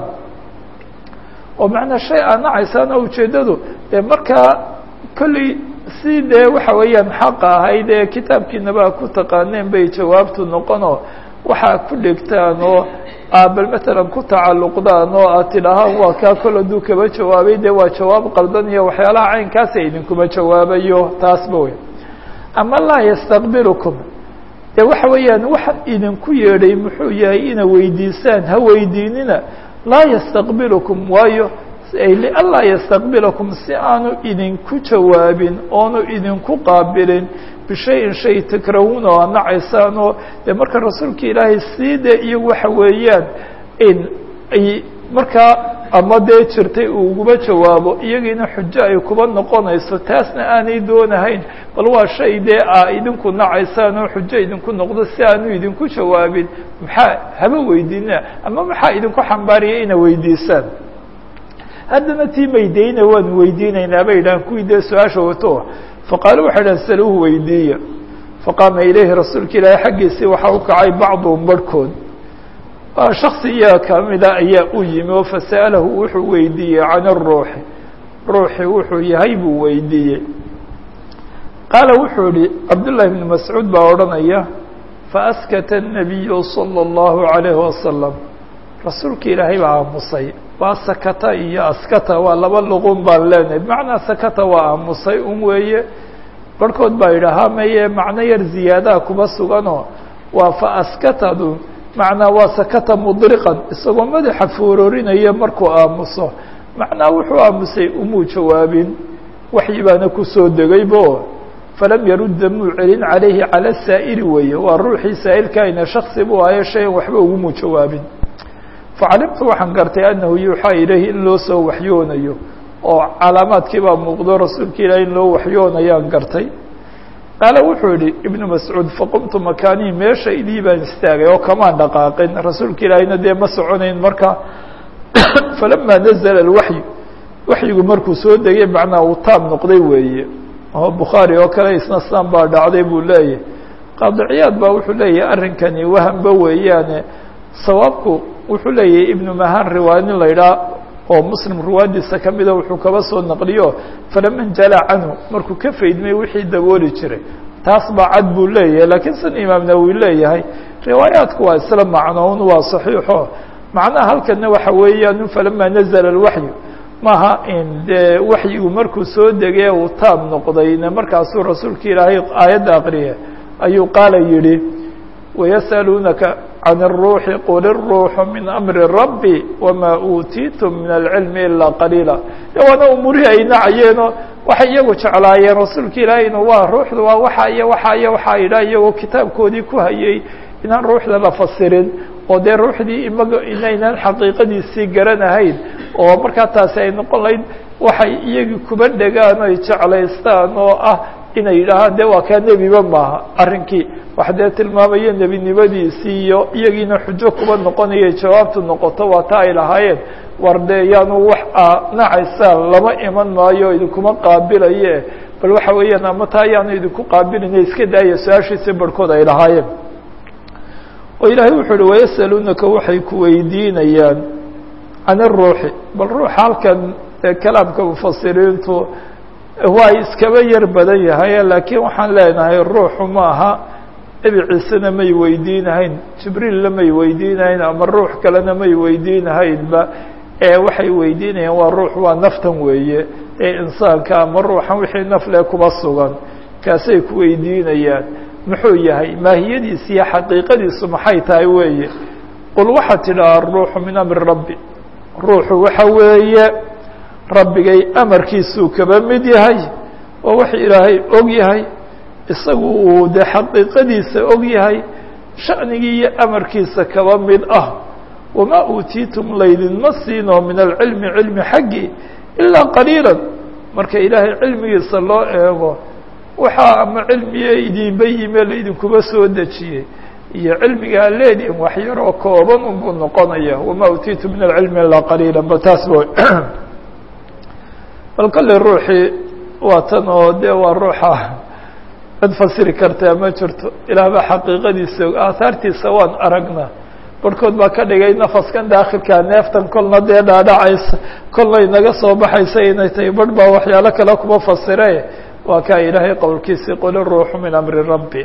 oo macnaa shay aad nacaysaana ujeeddadu dee markaa kolley si dee waxa weeyaan xaqa ahayd ee kitaabkiinaba ku taqaaneen bay jawaabtu noqonoo waxaa ku dhigtaan oo bal matalan ku tacalluqdaan oo aad tidhaahaan waa kaa kol hadduu kaba jawaabay dee waa jawaab qaldan iyo waxyaalaha caynkaasa idinkuma jawaabayo taasba wey ama laa yastaqbilukum dee waxa weeyaan waxaan idinku yeedhay muxuu yahay ina weydiisaan ha weydiinina laa yastaqbilukum waayo lianlaa yastaqbilakum si aanu idinku jawaabin oonu idinku qaabilin bishayin shay takrahuuna oo nacaysaan oo dee marka rasuulka ilaahay sii dee iyagu waxa weeyaan in ay markaa ama dee jirtay uu uguba jawaabo iyagiina xujo ay kuba noqonayso taasna aanay doonahayn bal waa shay dee aa idinku nacaysaan oo xujo idinku noqdo si aanu idinku jawaabin maxaa haba weydiina ama maxaa idinku xambaariyay ina weydiisaan haddana tii maydayna waanu weydiinaynaa bay idhahan kuwii dee su-aasha wato faqaalu waxay dhahan saluuhu weydiiya faqaama ilayhi rasuulka ilaahay xaggiisii waxaa u kacay bacduhum barhkood shaksi iyaga kamida ayaa u yimi oo fasa'alahu wuxuu weydiiyey can aruuxi ruuxi wuxuu yahay buu weydiiyey qaala wuxuu yihi cabdullahi bnu mascuud baa odhanaya faaskata الnabiyu salى اllahu عalayhi wasalam rasuulka ilaahay baa aamusay waa sakata iyo askata waa laba luqun baan leenahay bimacnaa sakata waa aamusay un weeye barhkood baa yidhaahaa maye macno yar ziyaadaha kuba suganoo waa fa askatadu macnaa waa sakata mudriqan isagoo madaxa foororinaya markuu aamuso macnaa wuxuu aamusay umuu jawaabin waxyi baana kusoo degaybo falam yarudda muu celin calayhi cala saa'ili weeye waa ruuxii saa'ilkaayna shaksi buu ahayo shayan waxba ugumuu jawaabin facalimtu waxaan gartay annahu yuuxaa ilayhi in loo soo waxyoonayo oo calaamaadkii baa muuqdo rasuulka ilahi in loo waxyoonayaan gartay qaala wuxuu yihi ibnu mascuud faqumtu makaanii meesha idii baan istaagay oo kamaan dhaqaaqin rasuulka ilaahiyna dee ma soconayn marka falamaa nazla alwaxyu waxyigu markuu soo degay macnaa uu taab noqday weeye oo bukhaari oo kale isna san baa dhacday buu leeyahy qaadiciyaad baa wuxuu leeyahay arrinkani wahamba weeyaane sawaabku wuxuu leeyahay ibnu mahan riwaaya nin la idhaha oo muslim riwaayadiisa kamida wuxuu kaba soo naqliyo falama njala canhu markuu ka faydmay wixii dabooli jiray taas baa cad buu leeyahay laakiin san imaam nawowi leeyahay riwaayaatku waa isla macnoon waa saxiixo macnaha halkana waxa weeyaan falama nazla alwaxyu maaha in dee waxyigu markuu soo degay uu taab noqdayna markaasuu rasuulka ilaahay aayadda aqriya ayuu qaala yidhi wayas'aluunaka can الruuxi qul الruuxu min amri rabbi wama uutiitum min alcilmi ilaa qaliila de waana umurihii ay nacayeenoo waxay iyagu jeclaayeen rasuulka ilaahayna waa ruuxda waa waxa iyo waxa iyo waxaa yidhaha iyagoo kitaabkoodii ku hayay inaan ruuxda la fasirin oo dee ruuxdii imaga inaynaan xaqiiqadiisii garanahayn oo markaa taasi ay noqon lahayd waxay iyagii kuba dhegaan o ay jeclaystaan oo ah inay yidhaahaan de waa kaa nebiba maaha arrinkii wax dee tilmaamaya nebinimadiisii iyo iyagiina xujo kuba noqonaya jawaabtu noqoto waa ta ay lahaayeen war dee yaanu wax a nacaysaan lama iman maayo idinkuma qaabilaye bal waxa weeyaan ama taa yaanu idinku qaabilina iska daaya su-aashiisi barhkood ay lahaayeen oo ilaahay wuxuu uhi wayasaluunaka waxay ku weydiinayaan can iruuxi bal ruuxa halkan kalaamka mufasiriintu waa iskaba yar badan yahay laakiin waxaan leenahay ruuxu ma aha nebi ciisena may weydiinahayn jibriilla may weydiinahayn ama ruux kalena may weydiinahaynba ee waxay weydiinayaan waa ruux waa naftan weeye ee insaanka ama ruuxan wixii nafle kuba sugan kaasay ku weydiinayaan muxuu yahay maahiyadiisi iyo xaqiiqadiisu maxay tahay weeye qul waxaad tidhaha ruuxu min amri rabbi ruuxu waxa weeye rabbigay amarkiisuu kaba mid yahay oo wax ilaahay og yahay isagu uu dee xaqiiqadiisa og yahay sha'nigii iyo amarkiisa kaba mid ah wamaa uutiitum laydinma siino min alcilmi cilmi xaggii ilaa qaliila marka ilaahay cilmigiisa loo eego waxaa ama cilmiye idinba yime laydinkuba soo dejiyey iyo cilmigaa leedihin wax yaroo kooban unbuu noqonaya wamaa uutiitum min alcilmi ilaa qaliila ba taas bo bal kale ruuxii waa tan oo dee waa ruuxa cid fasiri kartaa ma jirto ilaah baa xaqiiqadiisa aahaartiisa waan aragna barhkood baa ka dhigay nafaskan daakhilkaa neeftan kolna dee dhaadhacaysa kolna inaga soo baxaysa inay tahay barh baa waxyaalo kale kuma fasire waa kaa ilaahay qowlkiisii qul iruuxu min amri rabbi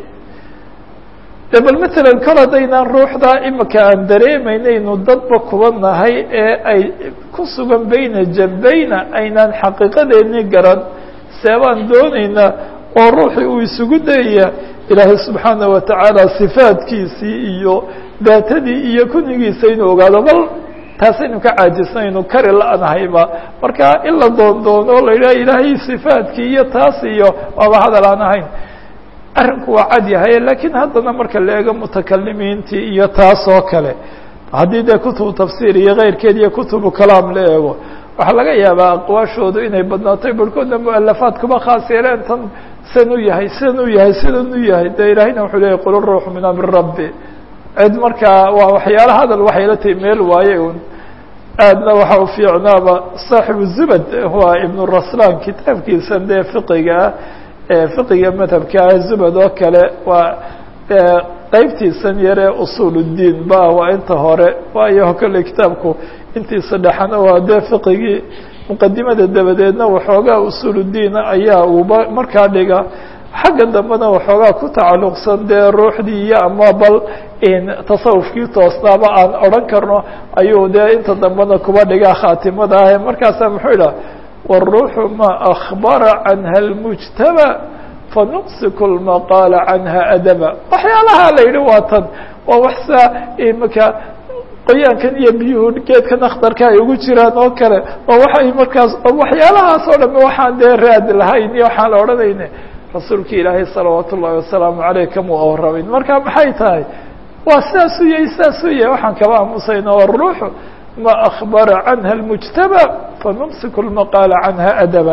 de bal matalan kol haddaynaan ruuxdaa imika aan dareemaynaynu dadba kuba nahay ee ay ku sugan beyna jambayna aynaan xaqiiqadeeni garan seebaan doonaynaa oo ruuxii uu isugu dayaya ilaahay subxaana wa tacaala sifaadkiisii iyo daatadii iyo kunigiisa inuu ogaado bal taasaynu ka caajisnaynu kari la-nahayba marka in la doondoono la yidhaha ilaahay sifaadkii iyo taas iyo waaba hadal aan ahayn arrinku waa cad yahay lakiin haddana marka la eego mutakalimiintii iyo taas oo kale haddii dee kutubu tafsiir iyo keyrkeed iyo kutubu kalaam la eego waxaa laga yaabaa aqwaashoodu inay badnaatay barhkoodna mualafaad kuma khaas yeeleen tan san u yahay sidan u yahay sidan u yahay de ilaahayna wuxuu leeyay qul ruuxu min amri rabbi cid markaa waa waxyaala hadal waxay la tahi meel waaye un aadna waxa u fiicnaaba saaxibu zubad waa ibnu raslan kitaabkiisan dee fiqiga ah fiqiga madhabkaa zubad oo kale waa qeybtiisan yaree usul الdiin ba waa inta hore waayo kolley kitaabku intiisa dhexana waa dee fiqigii muqadimada dabadeedna waxoogaa usul الdiina ayaa uuba markaa dhiga xagga dambena waxoogaa ku tacalluqsan dee ruuxdii iyo ama bal tasawufkii toosnaaba aan odhan karno ayuu dee inta dambena kuba dhigaa khaatimada ah markaasaa muxuu idhaha wالruuxu ma akbara canha اlmujtama fanuqsiku lmaqaala canha adaba waxyaalaha la yidhi waa tan waa waxsaa imika qoyaankan iyo biyuhu geedkan akhtarka ay ugu jiraan oo kale oo waxay markaas waxyaalahaas oo dham waxaan dee raad lahayn iyo waxaan la odhanayne rasuulka ilaahay salawaat ullahi wasalaamu aleyh kamuu warramin marka maxay tahay waa sidaasuu yahay sidaasuu yahay waxaan kaba aamusayna waruuxu ma akbara canha اlmujtaba fanumsiku lmaqaala canha adaba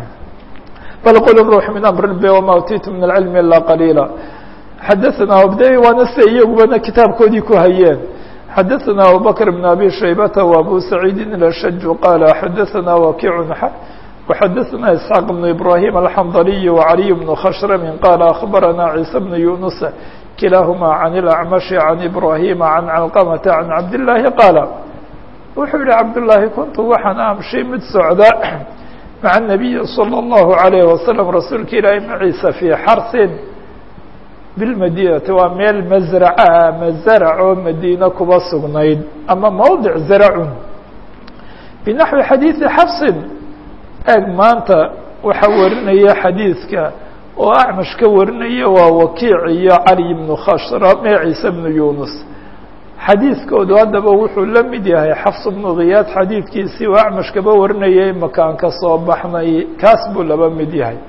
bal qul الروح min أمr رbi وma utitu min العilm ilا qalيilا xadaثna abd waana se iyagubana kitaabkoodii ku hayeen xadaثna abubakr بn abi shaybata وabu saعيidi الأshج qala xadaثna wakiع وxadaثna isحاq بن ibrahيm الxandلي وعaliي بن khshrm qala أخbarana عيسى بن يuنس kilahma عن الأعmشh عن ibrahيm عن cلqمة عن cabd اللahi qاala wuxuu yihi cabdاللahi kuntu waxaan amshi mid socda mع النabiyi slى الlaهu عalيه waslم rasuulka ilaahi maciisa fii xarsin biاlmadinati waa meel mazraca ama zaracoo madiina kuba sugnayd ama mawdic zaracun binaxwi xadiiثi xafsin eeg maanta waxaa warinaya xadiidka oo acmash ka warinaya waa wakiic iyo cali bnu khashrm ee ciise bnu yunus xadiidkoodu haddaba wuxuu la mid yahay xafs bnu khiyaad xadiidkiisii oo acmash kaba warinayay makaan ka soo baxnay kaas buu laba mid yahay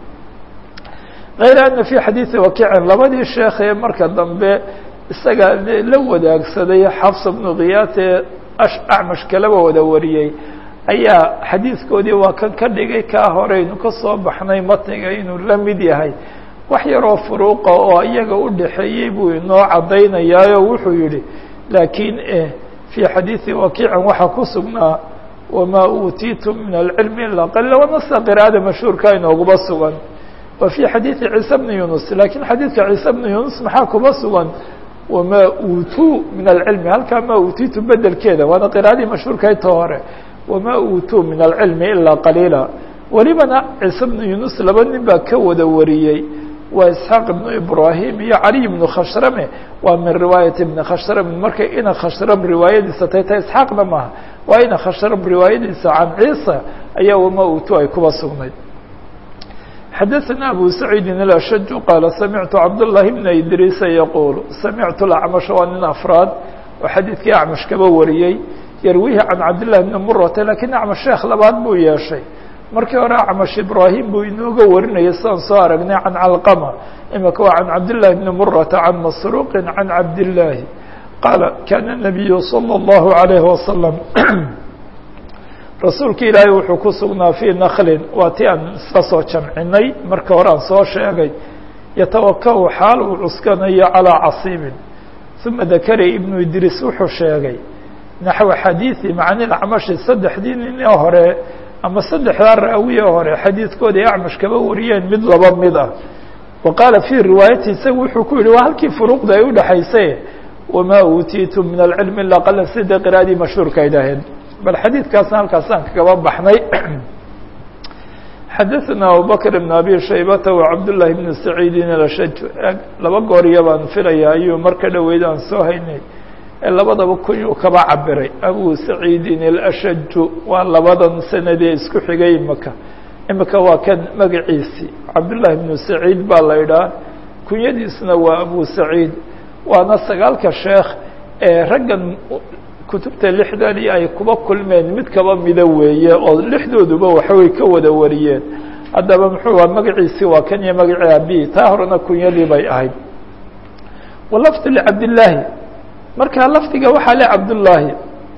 kayra ana fii xadiidi wakiicin labadii sheekh ee marka dambe isaga la wadaagsaday xafs bnu khiyaad ee acmash kalaba wada wariyey ayaa xadiidkoodii waa kan ka dhigay kaa horeynu ka soo baxnay matniga inuu la mid yahay wax yaroo furuuqa oo iyaga u dhaxeeyey buu inoo caddaynayaayo wuxuu yihi laakiin fii xadiidi wakiicin waxaa ku sugnaa wamaa uutiitum min alcilmi ilaa qalila wanasa qira'ada mashhuurka inooguma sugan wa fii xadiidi ciise bni yunus lakiin xadiidka ciise bni yunus maxaa kuma sugan wamaa uutuu min alcilmi halkaa maa uutiitu bedelkeeda waana qira'adii mashhuurka ta hore wamaa uutuu min alcilmi ilaa qaliila welibana ciise bnu yunus laba nin baa ka wada wariyey waa isxaaq ibnu ibrahim iyo caliy ibnu khashrame waa min riwaayati ibni khashram marka ina khashram riwaayadiisa tay ta isxaaqna maaha waa ina khashram riwaayadiisa can ciisa ayaa wama utu ay kuba sugnayd xadaثna abu saciidi الأshج qaala samictu cabdالlahi bna idriisa yaquul samictu acmash waa nin afraad oo xadiidkii acmash kaba wariyey yarwihi can cabdillahi bni murata lakiin acmash sheekh labaad buu yeeshay markii hore acmash ibraahim buu inooga warinayay sidaan soo aragnay can calqama imika waa can cabdillahi bni murata can masruuqi can cabdillaahi qaala kana nabiyu salى اllahu alayhi wasalam rasuulka ilaahay wuxuu ku sugnaa fii naklin waa ti aan iska soo jamcinay marka hore aan soo sheegay yatawakau xaal uu cuskanayo calىa casiibin uma dakara ibnu idriis wuxuu sheegay naxو xadiiثi macni acmashi saddexdii nin ee hore ama saddexdaa raawiye hore xadiidkooda ay acmash kaba wariyeen mid laba mid ah wa qaala fii riwaayati isagu wuxuu ku yihi waa halkii furuuqda ay udhexaysay wamaa uutiitum min alcilmi ila qala sida qiraadii mashhuurka ay dhaheen bal xadiidkaasna halkaasaan kagaba baxnay xadaثna abubakr بn abi shaybata wacabdالlahi bn saciidin alashaj laba gooriya baan filaya ayuu marka dhoweyd aan soo haynay ee labadaba kunyuu kaba cabiray abu saciidin alashaju waa labadan sanadee isku xigay imika imika waa kan magaciisii cabdullahi bnu saciid baa la idhaha kunyadiisna waa abu saciid waana sagaalka sheekh ee raggan kutubta lixdani ay kuba kulmeen mid kaba mida weeye oo lixdooduba waxaway ka wada wariyeen haddaba muxuu a magaciisii waa kan iyo magacii abi taa horena kunyadii bay ahayd walafdu licabdillaahi markaa lafdiga waxaa le cabdullaahi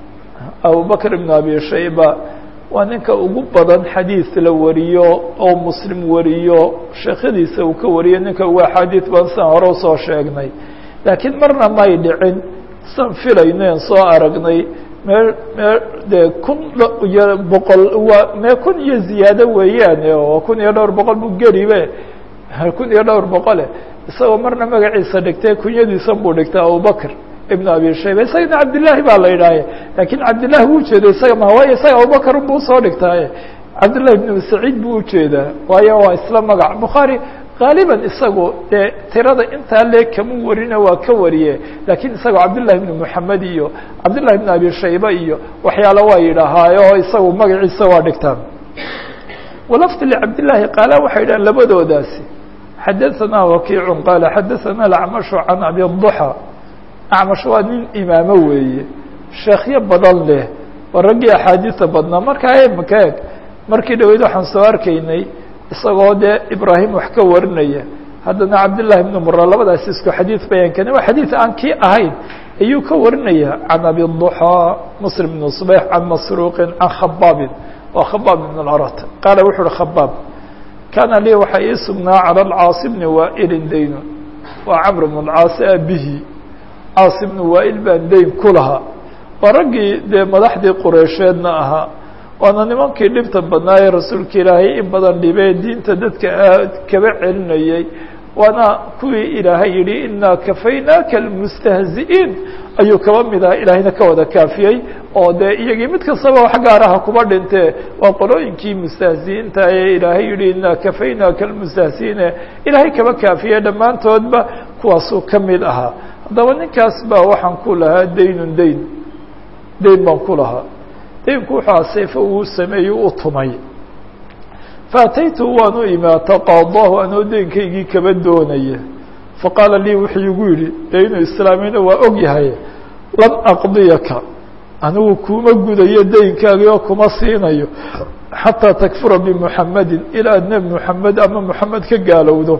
abubakr ibn abi shayba waa ninka ugu badan xadiis la wariyo oo muslim wariyo sheekhadiisa uu ka wariyo ninka ugu axaadiis badan sian hore usoo sheegnay laakiin marna may dhicin san filayno en soo aragnay mee mee dee kun iyo boqol waa mee kun iyo ziyaado weeyaane oo kun iyo dhowr boqol bu geribe kun iyo dhowr boqole isagoo marna magaciisa dhigtay kunyadiisan buu dhigtay abubakr ibn abi shayba isagana cabdillaahi baa la yidhaahe laakiin cabdillahi wuu ujeeda isaga ma waayo isaga abubakr buu usoo dhigtaaye cabdillahi ibn saciid buu ujeedaa waayo waa isla magac bukhaari gaaliban isagu dee tirada intaa lee kama warina waa ka wariye laakiin isagoo cabdillahi ibn moxamed iyo cabdillahi ibn abi shayba iyo waxyaalo waa yidhaahaayo isagu magaciisa waa dhigtaan walafdi licabdillaahi qaala waxay yidhahan labadoodaasi xadaثanaa wakiicu qaala xadaثana acmashu can abi duxa acmash waa nin imaamo weeye sheekhyo badan leh waa raggii axaadiisa badnaa markaa imika eeg markii dhaweyd waxaan soo arkaynay isagoo dee ibraahim wax ka warinaya haddana cabdillahi ibnu mura labadaas isku xadiid bayaankani waa xadiid aan kii ahayn ayuu ka warinaya can abi duxaa muslim ibn subayx can masruuqin can khabaabin waa khabaab ibn اlarat qaala wuxu uhi khabaab kaana lii waxaa ii sugnaa cala alcaasi bni waailin daynu waa camr bn اlcaasi abihi caas ibnu waail baan dayn ku lahaa waa raggii dee madaxdii qureysheedna ahaa waana nimankii dhibta badnaa ee rasuulka ilaahay in badan dhibee diinta dadka aad kaba celinayay waana kuwii ilaahay yihi inaa kafaynaaka almustahzi'iin ayuu kaba mid aha ilaahayna ka wada kaafiyey oo dee iyagii mid kastaba wax gaaraha kuba dhintee waa qolooyinkii mustahzi'iinta ee ilaahay yihi inaa kafaynaaka almustahzi'iine ilaahay kaba kaafiyey dhammaantoodba kuwaasuu ka mid ahaa haddaba ninkaas baa waxaan ku lahaa daynun dayn dayn baan ku lahaa daynku wuxuu a seefo uu sameeyey u tumay faataytu waan u imi ataqaadahu anoo daynkaygii kaba doonaya faqaala lii wuxuu igu yidhi dee inuu islaamina waa og yahay lan aqdiyaka anigu kuma gudayo daynkaagii oo kuma siinayo xataa takfura bimuxamedin ilaa nebi muxamed ama muxamed ka gaalowdo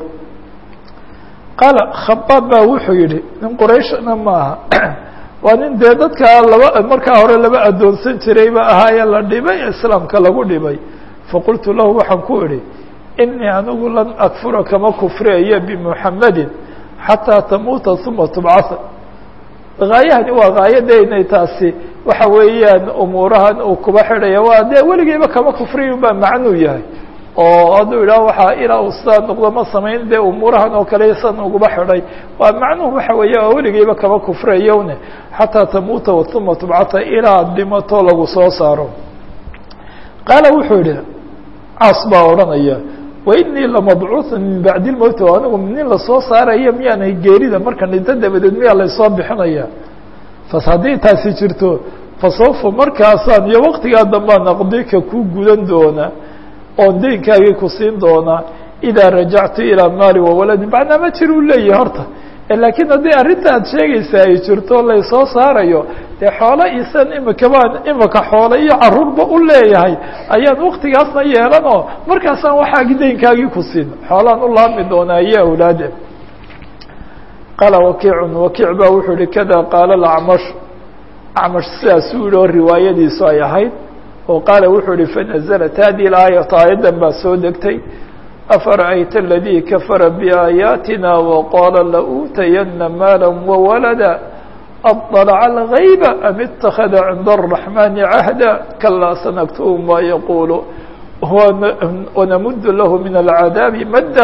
qaala khabaab baa wuxuu yihi nin qurayshna maaha waa nin dee dadkaa laba markaa hore laba addoonsan jirayba ahaayee la dhibay islaamka lagu dhibay faqultu lahu waxaan ku idhi inii anigu lan akfura kama kufriayo bimuxamedin xataa tamuuta uma tubcasa haayahani waa haayadaynay taasi waxa weeyaan umuurahan uu kuba xidhaya waa dee weligeyba kama kufriyin baa macnuu yahay oo hadduu idhaah waxaa ilaa uu sidaa noqdo ma samayn dee umuurahan oo kale san uguba xidhay waa macnuhu waxa weeye oo weligeyba kama kufrayowne xataa tamuuta uma tubcata ilaa dhimato lagu soo saaro qaala wuxuu yihi caas baa odhanaya wainii lamabcuuثa min bacdi lmowti oo anigu nin lasoo saaraya miyaanay geerida marka dhinto dabadeed miyaa laysoo bixinaya fas haddii taasi jirto fasawfa markaasaan iyo waktigaa dambaan aqdika ku gudan doona oon daynkaagii ku siin doonaa idaa rajactu ilaa maali wawaladi macnaa ma jir u leeyahay horta laakiin haddii arrinta aad sheegaysaa ay jirto laysoo saarayo dee xoolo isan imika baan imika xoolo iyo caruurba u leeyahay ayaan waktigaasna yeelan oo markaasaan waxaagi daynkaagii ku siin xoolaan u laabmi doonaa iyo awlaade qaala wakiicun wakiic baa wuxuu yihi kada qaala acmash acmash sidaasuu yihi oo riwaayadiisu ay ahayd oo qaala wuxuu yihi fanaزlat hadi aayatu aayaddan baa soo degtay afara'ayta aladii kafara biaayaatina waqaala lauutayana maala wawalada aطلع الغyb am اتakذa عind الرحمن عهدا kalaa sanktب ma yqul ونmd lah min العadاaب mda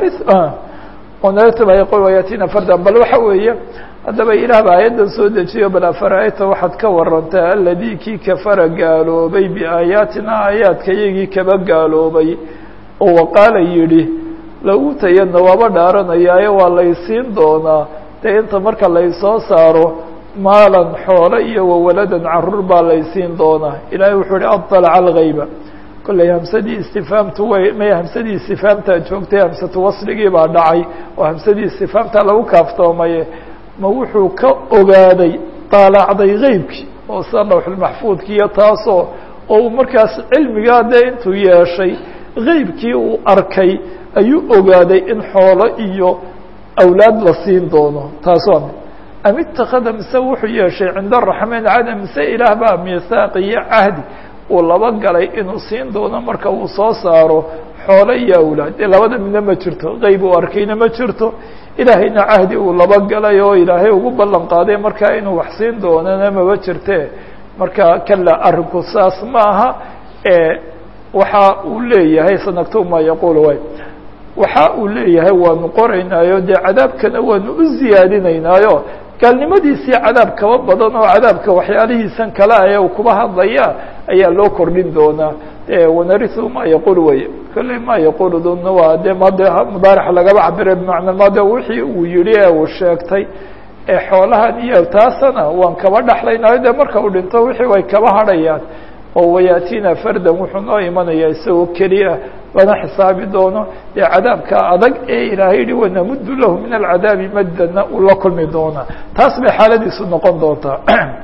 yatina frda bal waxa weeye haddaba ilaah ba aayaddan soo dejiyo bal afara'ayta waxaad ka warantaa aladii kii kafara gaaloobay biaayaatina aayaadka iyagii kaba gaaloobay oo waqaala yihi lauutayana waaba dhaaranayaaye waa laysiin doonaa dee inta marka laysoo saaro maalan xoolo iyo wawaladan caruur baa laysiin doonaa ilaahay wuxuu ihi aطلca algayba kollay hamsadii istifaamtu way may hamsadii istifaamtaa joogtay hamsatu wasligii baa dhacay oo hamsadii istifaamtaa lagu kaaftoomaye ma wuxuu ka ogaaday daalacday geybkii oo sida lawxulmaxfuudki iyo taasoo oo uu markaas cilmigaa dee intuu yeeshay geybkii uu arkay ayuu ogaaday in xoolo iyo awlaad la siin doono taas waa mid am itakada mise wuxuu yeeshay cinda araxmaan cada mise ilaah baa miisaaq iyo cahdi uu laba galay inuu siin doono marka uu soo saaro xoolo iyo awlaad dee labada midna ma jirto qeyb uu arkayna ma jirto ilaahayna cahdi uu laba galay oo ilaahay ugu ballan qaaday markaa inuu wax siin doonana maba jirte marka kala arinku saas ma aha waxa uu leeyahay sanagtub ma yaquul way waxa uu leeyahay waanu qoraynaayo dee cadaabkana waanu u ziyaadinaynaayo gaalnimadiisii cadaab kaba badan oo cadaabka waxyaalihiisan kale ah ee uu kuba hadlaya ayaa loo kordhin doonaa wanarihu ma yaqul wey kolley ma yaqulu duna waa de made mudaaric lagaba cabira bimacna made wixii uu yihi ee uu sheegtay ee xoolahan iyo taasana waan kaba dhexlaynaayo de marka uu dhinto wixii way kaba hadhayaan oo wayatina fardan wuxuu noo imanaya isagoo keliya lana xisaabi doono dee cadaabka adag ee ilaahay yihi wanamudu lahu min alcadaabi maddana uu la kulmi doonaa taas bay xaaladiisu noqon doontaa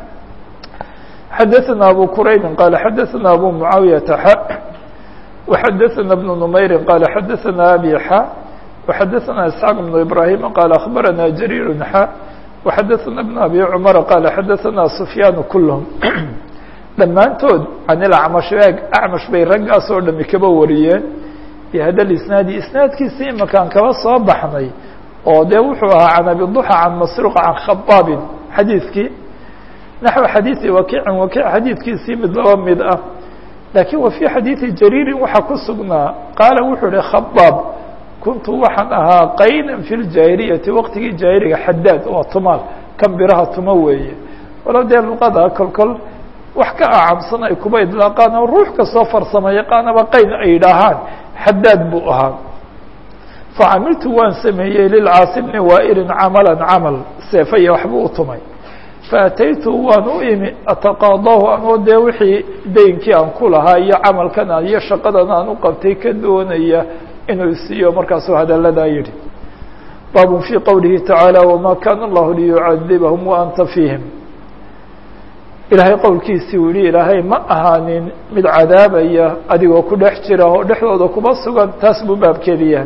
xadaثna abu quraybi qaala xadaثna abu mucaawiyaةa xa وxadaثna بن نmayri qaala xadaثna abi xa وxadaثna isxaaq بن ibrahima qaala akhbarana jariir xa وxadaثna بن abi cmar qaala xadaثna sufyaan kulhm dhammaantood can ilacmash eeg acmash bay raggaas oo dhami kaba wariyeen bihada isnaadi isnaadkiisi imakaan kaba soo baxnay oo dee wuxuu ahaa can abiduxa can masruuq can khabaabin xadiidkii naxو xadiiثi wakiicin wakiic xadiidkiisii mid laba mid ah laakiin wa fii xadiiثi jariirin waxaa ku sugnaa qaala wuxuu ihi khabaab kuntu waxaan ahaa qaynan fi ljaahiliyati waqtigii jaahiliga xadaad oo tumaal kan biraha tuma weeye walow dee luqada kolkol wax ka acamsan ay kuba idlaaqaan oo ruux kastoo farsamo yaqaanaba qayn ay yidhaahaan xadaad buu ahaa facamiltu waan sameeyey lilcaasi bni waailin camalan camal seefaya waxbuu u tumay faataytu waan u imi ataqaadahu anoo dee wixii deynkii aan ku lahaa iyo camalkan aan iyo shaqadan aan u qabtay ka doonaya inuu isiiyo markaasuu hadalladaa yidhi baabun fii qowlihi tacaala wamaa kaana allahu liyucadibahum wa anta fiihim ilaahay qowlkiisii uu yihi ilaahay ma ahaanin mid cadaabaya adigoo ku dhex jira oo dhexdooda kuba sugan taas buu baabkeedi yahay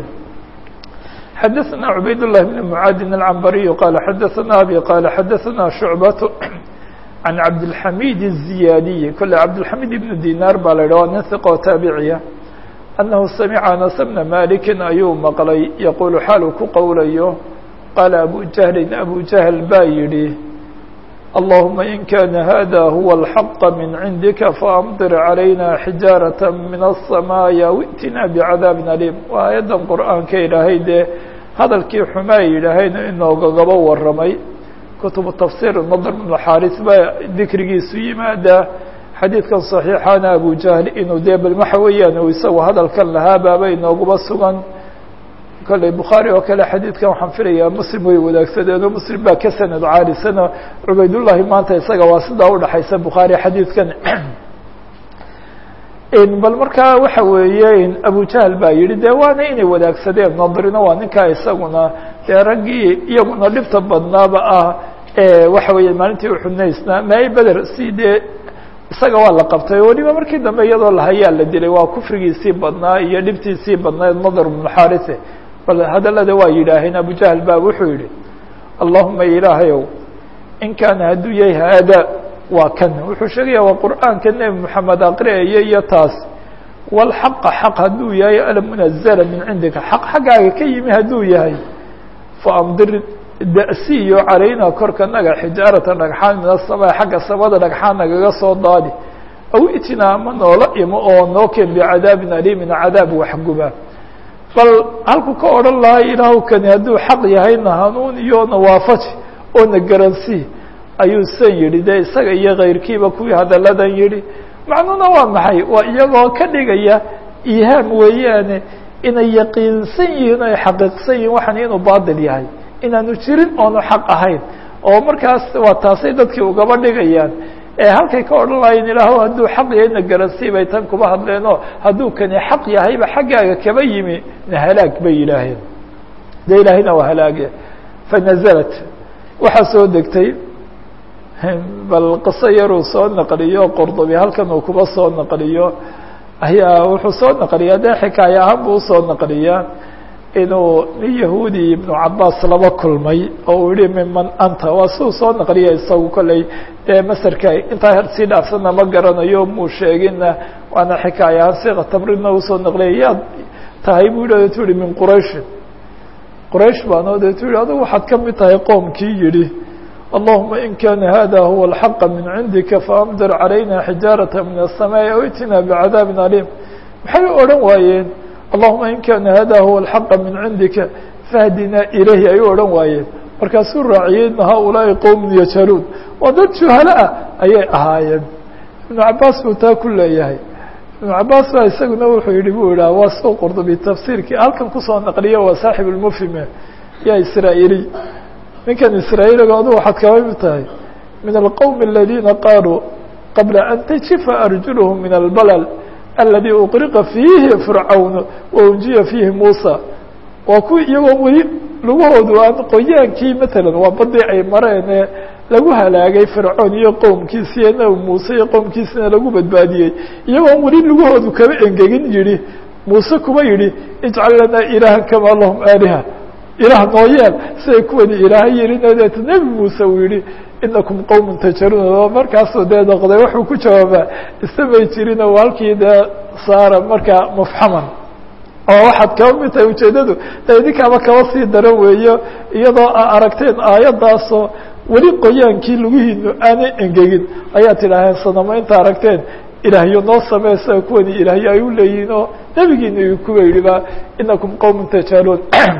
xadaثna cubayd الlah بn mعaadin الcambariyu qaala xadaثna abi qaala xadaثna shucbaة can cabdالxamid الزiyaadiyi kole cabdالxamid ibn dinar baa la yidhah waa nin hiqoo taabiciya annahu samica anas bna maliki ayuu maqlay yaqulu xaal uu ku qowlayo qaala abu jahlin abu jahl baa yidhi اللهمa إن كان هذا هو الحق من عندك فأمطر علينا حجاaرة من السماء وئتنا بعذاب أليم waa aيadan qرآaaنka ilaahay dee hadalkii xumaa yidhaahayna inoogagaba waramay kuتuب تفsير نضر بن xاris ba dikrigiisu yimaada xadيiثkan صaحيixana abu jahl inuu dee bal waxa weeyaan u isagu hadalkan lahaa baaba inooguba sugan kolley bukhaarي oo kale xadiidkan waxaan filayaa muslim way wadaagsadeenoo muslim baa ka sanad caalisana cubaydullahi maanta isaga waa sidaa udhaxaysa bukhaari xadiidkan bal markaa waxa weeye abujahl baa yihi de waana inay wadaagsadeen nadrina waa ninkaa isaguna dee raggii iyaguna dhibta badnaaba ah waxa weeye maalintii uxudnaysna maay beder si dee isaga waa la qabtay weliba markii dambe iyadoo lahayaa la dilay waa kufrigiisii badnaa iyo dhibtiisii badnayd nadar bnu xarise bal hadalada waa yidhaaheen abujahl baa wuxuu yihi allahuma ilaahayow in kaana hadduu yahay haada waa kan wuxuu sheegaya waa qur'aanka nebi moxamed aqri'aya iyo taas walxaqa xaq hadduu yahay almunazala min cindika xaq xaggaaga ka yimi hadduu yahay faamdir da'siyo calaynaa korka naga xijaarata dhagxaan min asamaa xagga samada dhagxaan nagaga soo daadi aw itinaa ama noola imo oo noo keen bicadaabin aliimin cadaab waxguba bal halku ka odhan lahaa ilaahu kani hadduu xaq yahayna hanuun iyo nawaafaji oo na garansii ayuu san yidhi dee isaga iyo kayrkiiba kuwii hadalladan yidhi macnuuna waa maxay waa iyagoo ka dhigaya ihaam weeyaane inay yaqiinsan yihiin o ay xaqiiqsan yihin waxaan inuu baatil yahay inaanu jirin oonu xaq ahayn oo markaas waa taasay dadkii ugaba dhigayaan ee halkay ka odhan lahayen ilaahu hadduu xaq yahayna garansii bay tan kuba hadleenoo hadduu kani xaq yahayba xaggaaga kaba yimi na halaag bay yidhaaheen dee ilaahayna waa halaage fanazalat waxaa soo degtay bal qiso yaruu soo naqliyo qordobi halkan uu kuba soo naqliyo ayaa wuxuu soo naqliyaa dee xikaaya ahaan buu usoo naqliyaa inuu nin yahuudi ibnu cabaas laba kulmay oo uu yihi miman anta waa siuu soo naqliya isagu kolley dee masarka intaa sii dhaafsana ma garanayo muu sheegina waana xikaaya ahaan siqa tamridna usoo naqliya yaad tahay buu yidhi tu yihi min qurayshin quraysh baanoo deetu yihi adugu waxaad ka mid tahay qoomkii yidhi allahuma in kana hada huwa alxaqa min cindika faamdir calayna xijaarata min aلsamaaءi aw itina bicadaabin aliim maxay odhan waayeen allahuma in kana hada huwa alxaqa min cindika fahdinaa ilayhi ay u odhan waayeen markaasuu raaciyey ina haulaai qowmun yajhaluun waa dad juhalo ah ayay ahaayeen ibnu cabaas buu taa ku leeyahay ibnu cabaas baa isaguna wuxuu yihi bu idhaha waa soo qordobi tafsiirkii halkan kusoo naqliyo waa saaxib lmufhime ya israa'iiliy ninkan israa'iiliga adu waxaad kaba mid tahay min alqowmi aladiina qaaluu qabla an tajifa arjuluhum min albalal aladi uqriqa fiihi fircawn waunjiya fiihi muusa waa kuwi iyagoo weli lugahoodu aan qoyaankii matalan waa badii ay mareen ee lagu halaagay fircoon iyo qowmkiisi iyo nabi muuse iyo qowmkiisina lagu badbaadiyey iyagoon weli lugahoodu kaba engegin yihi muuse kuba yihi ijcal lanaa ilaahan kamaa lahum aaliha ilaah noo yeel siday kuwani ilaaha yelina deeta nebi muuse uu yihi inakum qowmun tajaruun markaasuu dee noqday wuxuu ku jawaabaa istamay jirino halkii dee saara markaa mufxaman oo waxaad kaba mid tahay ujeedadu de idinkaaba kaba sii daran weeyo iyadoo a aragteen aayaddaasoo weli qoyaankii lugihiinu aanay engegin ayaad tidhaaheen sanamo inta aragteen ilaahyo noo samee sida kuwani ilaahyo ay u leeyihiin oo nebigiina kuwa yihi ba inakum qowmun tajaluun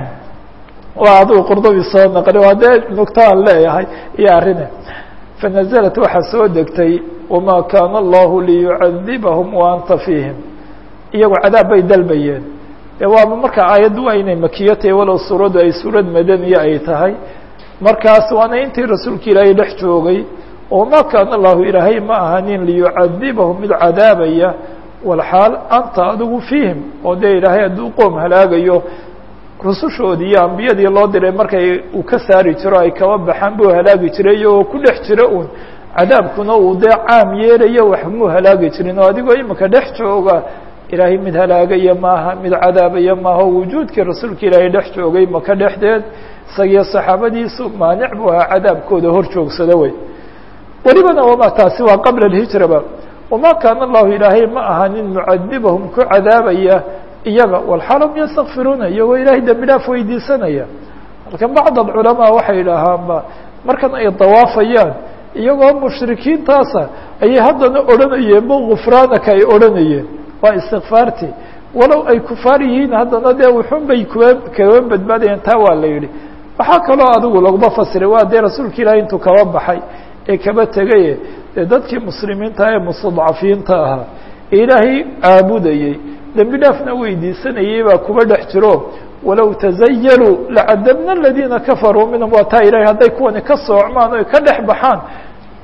waa adigu qurdubi soo naqli waa dee nugtaan leeyahay iyo arrine fanaزlat waxaa soo degtay wama kaana allahu liyucadibahum waanta fiihim iyagoo cadaab bay dalbayeen de waaba marka aayaddu waa inay makiyo tahay walow suuraddu ay suurad madaniya ay tahay markaas waana intii rasuulka ilaahay dhex joogay wama kaana allahu ilaahay ma ahanin liyucadibahum mid cadaabaya walxaal anta adigu fiihim oo dee ilaahay hadduu qoom halaagayo rusushoodii iyo ambiyadii loo diray markay uu ka saari jiro ay kaba baxaan buu halaagi jiray iyagoo ku dhex jira un cadaabkuna uu dee caam yeelayo wax muu halaagi jirin oo adigoo imika dhex jooga ilaahay mid halaagaya maaha mid cadaabaya maaha wujuudkii rasuulka ilaahay dhex joogay maka dhexdeed isagiyo saxaabadiisu maanic buu ahaa cadaabkooda hor joogsada wey welibana wama taasi waa qabla alhijraba wama kaana allahu ilaahay ma ahanin mucadibahum ku cadaabaya iyaga walxaalum yastakfiruuna iyagoo ilaahay dembi dhaaf weydiisanaya halkan bacd alculamaa waxay idhaahaanba markan ay dawaafayaan iyagoo mushrikiintaasa ayay haddana odhanayeen bo gufraanaka ay odhanayeen waa istikfaarti walow ay kufaar yihiin haddana dee wuxun bay kuwa kaga badbaadayeen taa waa la yidhi waxaa kaloo adigu laguma fasiray waa dee rasuulka ilaahay intuu kaba baxay ee kaba tegaye dee dadkii muslimiinta ee mustadcafiinta ahaa ee ilaahay caabudayey dembi dhaafna weydiisanayay baa kuba dhex jiro walow tazayaluu lacadabna aladiina kafaruu minhum waa taa ilahay hadday kuwani ka soocmaan o ka dhex baxaan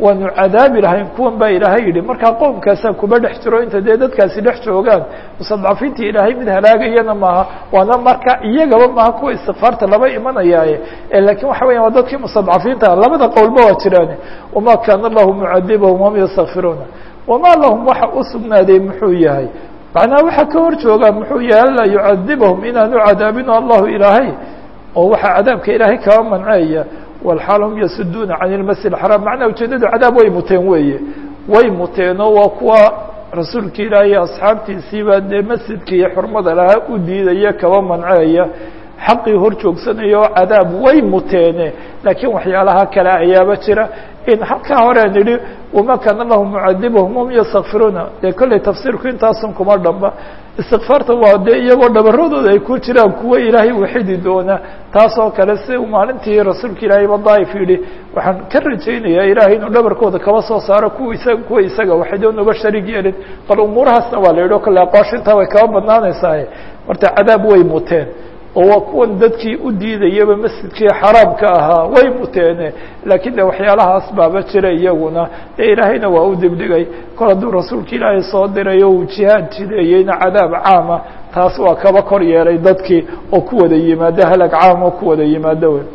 waanu cadaabi lahayn kuwan baa ilaahay yidhi markaa qoomkaasaa kuba dhex jiro inta dee dadkaasi dhex joogaan mustadcafiinta ilaahay mid halaagayana maaha waana marka iyagaba maaha kuwa istikfaarta laba imanayaaye lakiin waxa weya waa dadkii mustadcafiinta labada qowlba waa jiraan wama kaana lahu mucadibahum hum yastakfiruuna wamaa lahum waxa u sugnaaday muxuu yahay macnaha waxa ka hor joogaa muxuu yahay anlaa yucadibahum inaanu cadaabino allahu ilaahay oo waxaa cadaabka ilaahay kaba manceeya walxaal hum yasuduuna can ilmasjid axraam macnaa ujeedadu cadaab way muteen weeye way muteenoo waa kuwa rasuulka ilaahay iyo asxaabtiisiiba dee masjidka iyo xurmada lahaa u diidaya kaba manceeya xaqii hor joogsanaya oo cadaab way muteene laakiin waxyaalaha kale ayaaba jira in halkaa hore an idhi wama kaana lahum mucadibahum hum yastakfiruuna dee kolley tafsiirku intaasun kuma dhamba istikfaarta waa dee iyagoo dhabaradooda ay ku jiraan kuwa ilaahay waxidi doona taasoo kale si maalintii rasuulka ilaahay ba daaif yidhi waxaan ka rajaynayaa ilaahay inuu dhabarkooda kaba soo saaro kuwa isaga kuwa isaga waxidoon uga sharig yeelin bal umuurahaasna waa la yidhi o kale aqooshintaa way kaba badnaanaysaa horta cadaab way muteen oo waa kuwan dadkii u diidayaba masjidkii xaraamka ahaa way muteene laakiin de waxyaalahaas baaba jira iyaguna dee ilaahayna waa u dibdhigay kol hadduu rasuulka ilaahay soo diray oo uu jihaad jideeyeyna cadaab caama taas waa kaba kor yeelay dadkii oo ku wada yimaado halag caam oo ku wada yimaado wey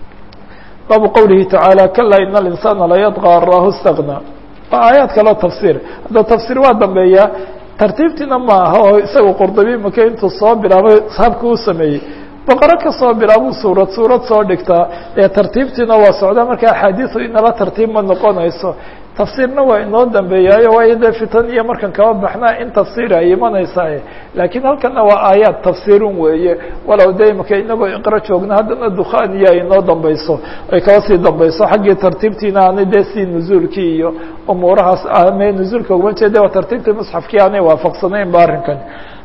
baabu qowlihi tacaala kalaa ina alinsaana layadqى arahu اstagna waa aayaad kaloo tafsiir hadda tafsiir waa dambeeya tartiibtiina ma aha oo isaga qurdabi maka intuu soo bilaabay habka u sameeyey boqoro kasoo bilaabuu suurad suurad soo dhigtaa ee tartiibtiina waa socdaa marka axaadiisu inala tartiib ma noqonayso tafsiirna waa inoo dambeeyaayo waayo dee fitan iyo markan kaba baxnaa in tafsiir ay imanaysaa laakiin halkana waa aayaad tafsiirun weeye walow de imaka inagoo iqro joogna haddana dukhaniya ay inoo dambeyso ay kaba sii dambeyso xaggii tartiibtiina aanay dee sii nuzuulkii iyo umuurahaas ame nuzuulka uguma jeeda waa tartiibtii musxafkii aanay waafaqsanayn ba arrinkan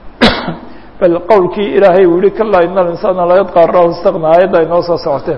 bal qowlkii ilaahay uu yihi kalaa ina alinsaana la yadqa rahu istagna aayadda ay noo soo socoteen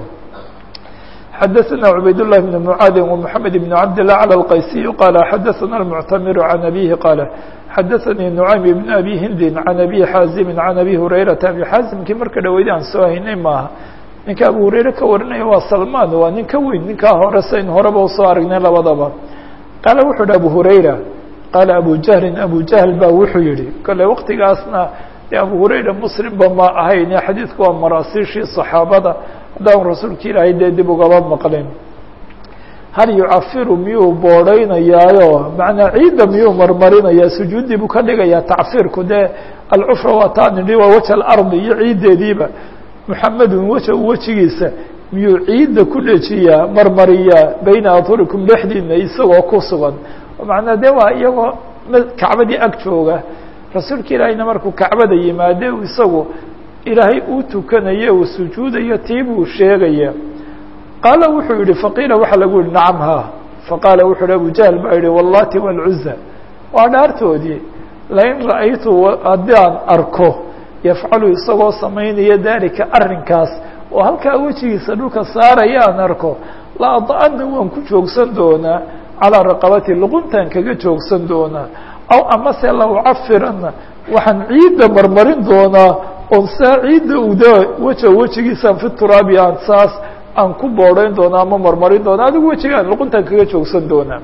xadaثna عubayd الlah بن mعاad ومحamed بن cabd لله عlى الqaysiي qال xadaثna المctamir عan أbيه qاaل xadaثnii نucaym بن abi hindi عan abi xaazimi عan abi hurayraةa abi xaazimkii marka dhaweydi aan soo haynay maaha ninka abu hurayre ka warinaya waa salman waa nin ka weyn ninkaa hore sayn horeba usoo aragnay labadaba qaala wuxuu hi abu hurayra qaala abu jahlin abu jahl ba wuxuu yihi kole waqtigaasna abu hurayra muslimba ma ahayn xadiidku waa maraasiishii صaxaabada haddaan rasuulka ilaahay dee dib ugaba maqlin hal yucafiru miyuu boodhaynayaayo macnaa ciidda miyuu marmarinayaa sujuuddii buu ka dhigayaa tacfirku dee alcufra waa taa nidhi waa weja alardi iyo ciiddeediiba muxamedun weja wejigiisa miyuu ciidda ku dhejiyaa marmariyaa bayna adhurikum dhexdiina isagoo ku sugan macnaa dee waa iyagoo kacbadii ag jooga rasuulka ilaahayna markuu kacbada yimaade isagu ilaahay uu tukanayo uu sujuudayo tii buu sheegaya qaala wuxuu yihi faqiila waxaa lagu yihi nacam ha faqaala wuxuu hi abu jahl baa yihi wallati wاlcuza waa dhaartoodii lain ra'aytu haddii aan arko yafcalu isagoo samaynaya dalika arrinkaas oo halkaa wejigiisa dhulka saaraya aan arko la ada'ana waan ku joogsan doonaa calaa raqabati luquntaan kaga joogsan doonaa aw amase la ucafirana waxaan ciidda marmarin doonaa oon saa ciidda uda weja wejigiisaan fi turaabi aan saas aan ku boodhayn doonaa ama marmarin doonaa adigu wejigaan luquntaan kaga joogsan doonaa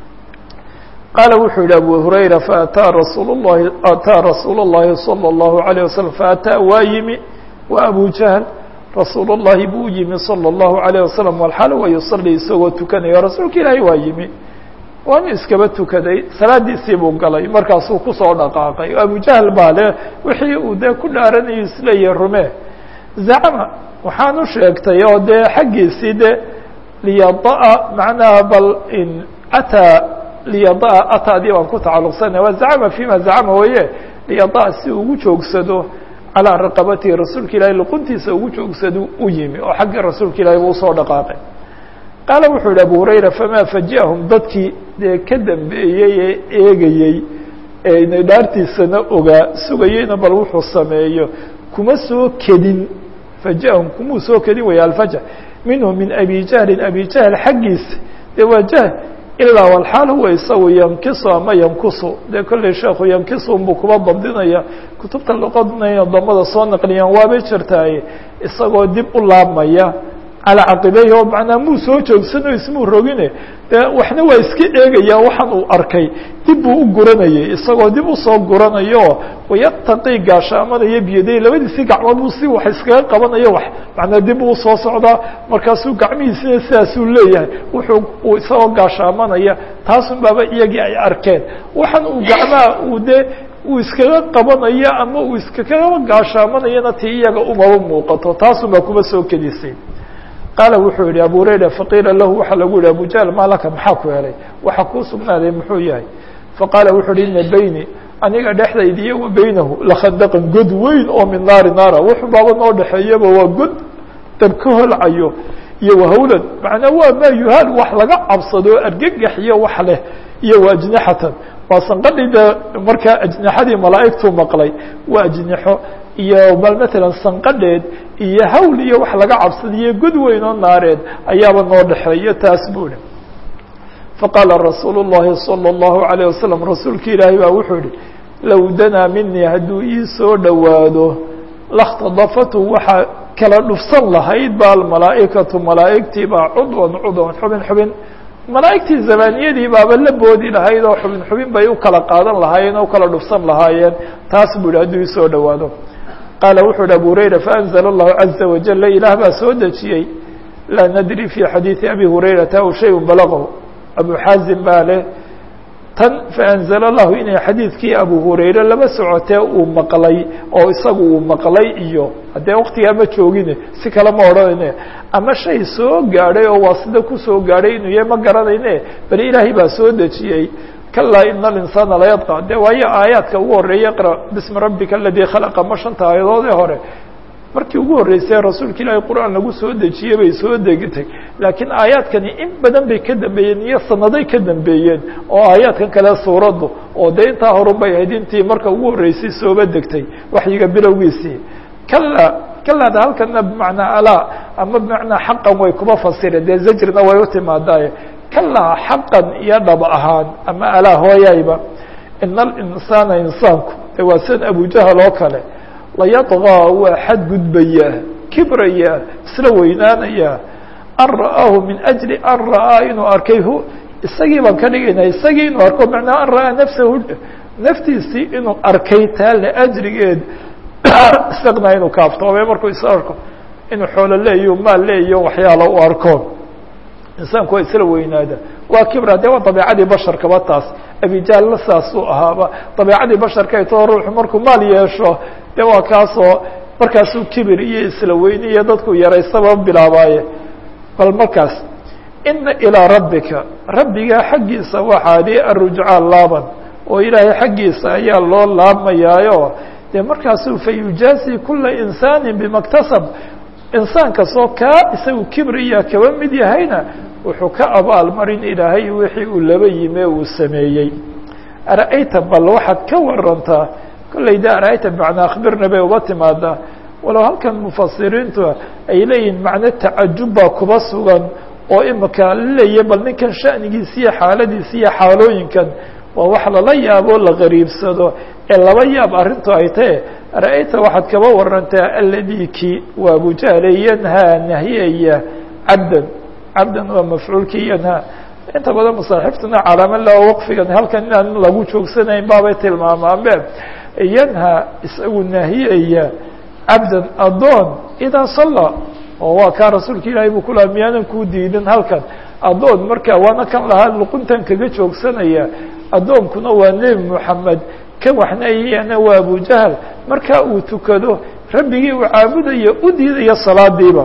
qaala wuxuu yihi abu hurayra faataa rasuul llahi ataa rasuul اllahi salى اllahu عalيه wasalam faataa waa yimi wa abu jahl rasuul اllahi buu yimi salى اllahu عalيه wasalam walxaal wa yusalii isagoo tukanaya rasuulka ilaahay waa yimi waanu iskaba tukaday salaadiisii buu galay markaasuu kusoo dhaqaaqay abu jahl baa le wixii uu dee ku dhaaranayo isleeyahy rume zacma waxaanu sheegtay oo dee xaggiisii de liyadaa macnaha bal in ataa liyadaa ataadii baan ku tacalluqsanay waa zacma fima zacma waye liyadaa si ugu joogsado calaa raqabatihi rasuulka ilaahay luquntiisa ugu joogsado u yimi oo xaggii rasuulka ilahay buu usoo dhaqaaqay qaala wuxuu yihi abu hurayra famaa faji'ahum dadkii dee ka dambeeyey ee eegayey ee inay dhaartiisana ogaa sugayeyna bal wuxuu sameeyo kuma soo kedin faji'ahum kumuu soo kedin waya alfaja minhu min abi jahlin abi jahl xaggiisa dee waa jahl ilaa walxaal huwa isagu yankisu ama yankusu dee kollay sheekhu yankisu unbuu kuba dabdinaya kutubta luqadna damada soo naqliyaan waabay jirtaaye isagoo dib u laabmaya calaa caqibeyhi oo macnaa muu soo joogsano ismuu rogine dee waxna waa iska eegaya waxaan uu arkay dib buu u guranayay isagoo dib usoo guranayo wayataqii gaashaamanaya biyaday labadiisii gacmood buu si wax iskaga qabanayo wax macnaa dib uu usoo socdaa markaasuu gacmihiisina sidaasuu leeyahay wuxuu uu isagoo gaashaamanaya taasun baaba iyagii ay arkeen waxaan uu gacmaha uu dee uu iskaga qabanayo ama uu iskaga gaashaamanayana ti iyaga umaba muuqato taasun baa kuma soo kedisay qaala wuxuu yihi abu hurayra faqiila lahu waxaa lagu yihi abu jahl maa laka maxaa ku helay waxa kuu sugnaaday muxuu yahay faqaala wuxuu uhi ina beyni aniga dhexdayda iyo wa beynahu lakhandaqan god weyn oo min naari naara wuxuu baaba noo dhexeeyaba waa god dab ka holcayo iyo wahawlan macnaa waa maa yuhaal wax laga cabsado argagax iyo wax leh iyo wa ajnixatan waa sanqadhii de markaa ajnixadii malaa'igtuu maqlay waa ajnixo iyo bal matalan sanqadheed iyo hawl iyo wax laga cabsadiyo god weyn oo naareed ayaaba noo dhexeeyo taas buu ihi faqaala rasuulu الlahi salى الlahu عalيه wasalam rasuulki ilaahay baa wuxuu yihi low danaa minii hadduu ii soo dhowaado lakhtadafatu waxaa kala dhufsan lahayd ba almalaa'ikatu malaa'igtii baa cudwan cudwan xubin xubin malaa'igtii zamaniyadii baaba la boodi lahayd oo xubin xubin bay u kala qaadan lahaayeen oo u kala dhufsan lahaayeen taas buu yihi hadduu ii soo dhowaado qaala wuxuu yihi abu hurayra faأnzla الlahu caزa wajala ilaah baa soo dejiyey laa nadri fi xadiiثi abi hurayrata aw shay balagahu abu xaazim baa leh tan faأnzla الlahu inay xadiidkii abu hurayre laba socotee uu maqlay oo isagu uu maqlay iyo haddee waktigaa ma joogine si kale ma odhanayne ama shay soo gaadhay oo waa sida kusoo gaadhay inuu yahay ma garanayne bali ilaahay baa soo dejiyey kalaa ina alinsaana layadqa de waayo aayaadka ugu horreeya iqra bismi rabbika aladii khalaqa ma shanta aayadoodee hore markii ugu horreysay rasuulka ilaahay qur-aan lagu soo dejiyey bay soo degtay laakiin aayaadkani in badan bay ka dambeeyeen iyo sanaday ka dambeeyeen oo aayaadkan kale suuraddu oo dee intaa horun bay ahayd intii marka ugu horreysay sooba degtay waxyiga bilowgiisii kala kalaada halkana bimacnaa alaa ama bimacnaa xaqan way kuma fasireen dee zajrina way u timaadaaye kalaa xaqan iyo dhab ahaan ama alaa hooyayba ina alinsaana insaanku de waa sid abujahal oo kale layadqaa waa xadgudbayaa kibrayaa isla weynaanayaa an ra'aahu min ajli an ra'aa inuu arkay hu isagii baan ka dhigaynaa isagii inuu arko macnaa an ra'aa nafsahu naftiisii inuu arkay taa liajrigeed isagna inuu kaaftoomay markuu is arko inuu xoolo leeyo maal leeyo waxyaala u arko insaanku waa isla weynaada waa kibra de waa dabeicadii basharkaba taas abijaalna saasuu ahaaba dabeicadii basharka aytoo ruuxu markuu maal yeesho de waa kaasoo markaasuu kibir iyo isla weyni iyo dadku yaraysaba bilaabaaye bal markaas ina ilىa rabbika rabbigaa xaggiisa waxaadi arujcaa laaban oo ilaahay xaggiisa ayaa loo laabmayaayo dee markaasuu fayujaazi kula insaani bimaktasab insaan kastoo kaa isagu kibriya kaba mid yahayna wuxuu ka abaalmarin ilaahay wixii uu laba yime uu sameeyey ara'ayta bal waxaad ka warantaa kollay de ara'ayta bimacnaa akhbirna bay uga timaadaa walow halkan mufasiriintu ay leeyihin macno tacajub baa kuba sugan oo imika laleeyahy bal ninkan sha'nigiisa iyo xaaladiisa iyo xaalooyinkan waa wax lala yaabo la qariibsado ee laba yaab arrintu ay tahe ra'ayta waxaad kaba warantaa aladii ki waa abujahle yanhaa nahiyaya cabdan cabdan waa mafcuulkii yanhaa inta badan masaaxiftuna calaama la waqfigan halkan inaan lagu joogsanayn baabay tilmaamaanbe yanhaa isagu nahiyaya cabdan adoon idaa salla oo waa kaa rasuulka ilaahay buu kulaha miyaanan kuu diidin halkan adoon marka waana kan lahaa luquntan kaga joogsanaya addoonkuna waa nebi moxamed kan waxnayana waa abujahal markaa uu tukado rabbigii uu caabudayo u diidaya salaadiiba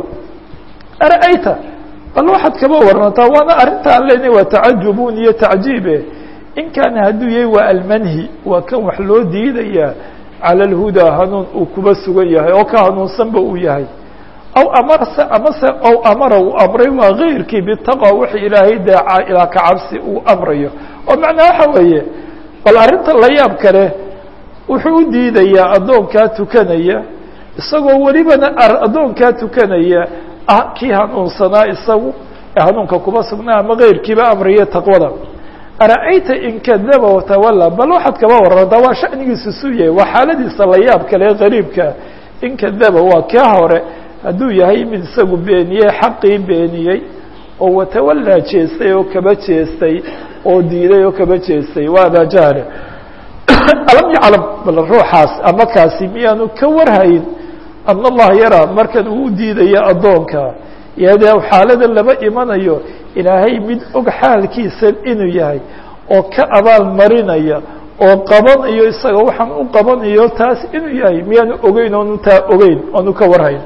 ara'ayta bal waxaad kaba warantaa waana arrintaan lena waa tacajubun iyo tacjiibe in kaana hadduu yahay waa almanhi waa kan wax loo diidaya cala alhudaa hanuun uu kuba sugan yahay oo ka hanuunsanba uu yahay aw amarse amase aw amara uu amray waa gayrkii bitaqwa wix ilaahay daaca ilaa ka cabsi uu amrayo oo macnaa waxa weeye bal arrinta la yaab kale wuxuu u diidayaa addoonkaa tukanaya isagoo welibana addoonkaa tukanaya ah kii hanuunsanaa isagu ee hanuunka kuba sugnaa ama gayrkiiba amraya taqwada ara'ayta in kadaba watawalla bal waxaad kaba warantaa waa sha'nigiisu suu yahay waa xaaladiisa la yaab kale qariibka in kadaba waa kaa hore hadduu yahay mid isagu beeniyey xaqii beeniyey oo watawallaa jeestay oo kaba jeestay oo diiday oo kaba jeestay waa abaajahle alam yaclam bal ruuxaas ama kaasi miyaanu ka warhayn ana allaha yaraa markan uu u diidayo addoonka iyadee xaalada lama imanayo ilaahay mid og xaalkiisa inuu yahay oo ka abaal marinaya oo qabanayo isaga waxaan u qabanayo taas inuu yahay miyaanu ogeyn oonu taa ogeyn oonu ka warhayn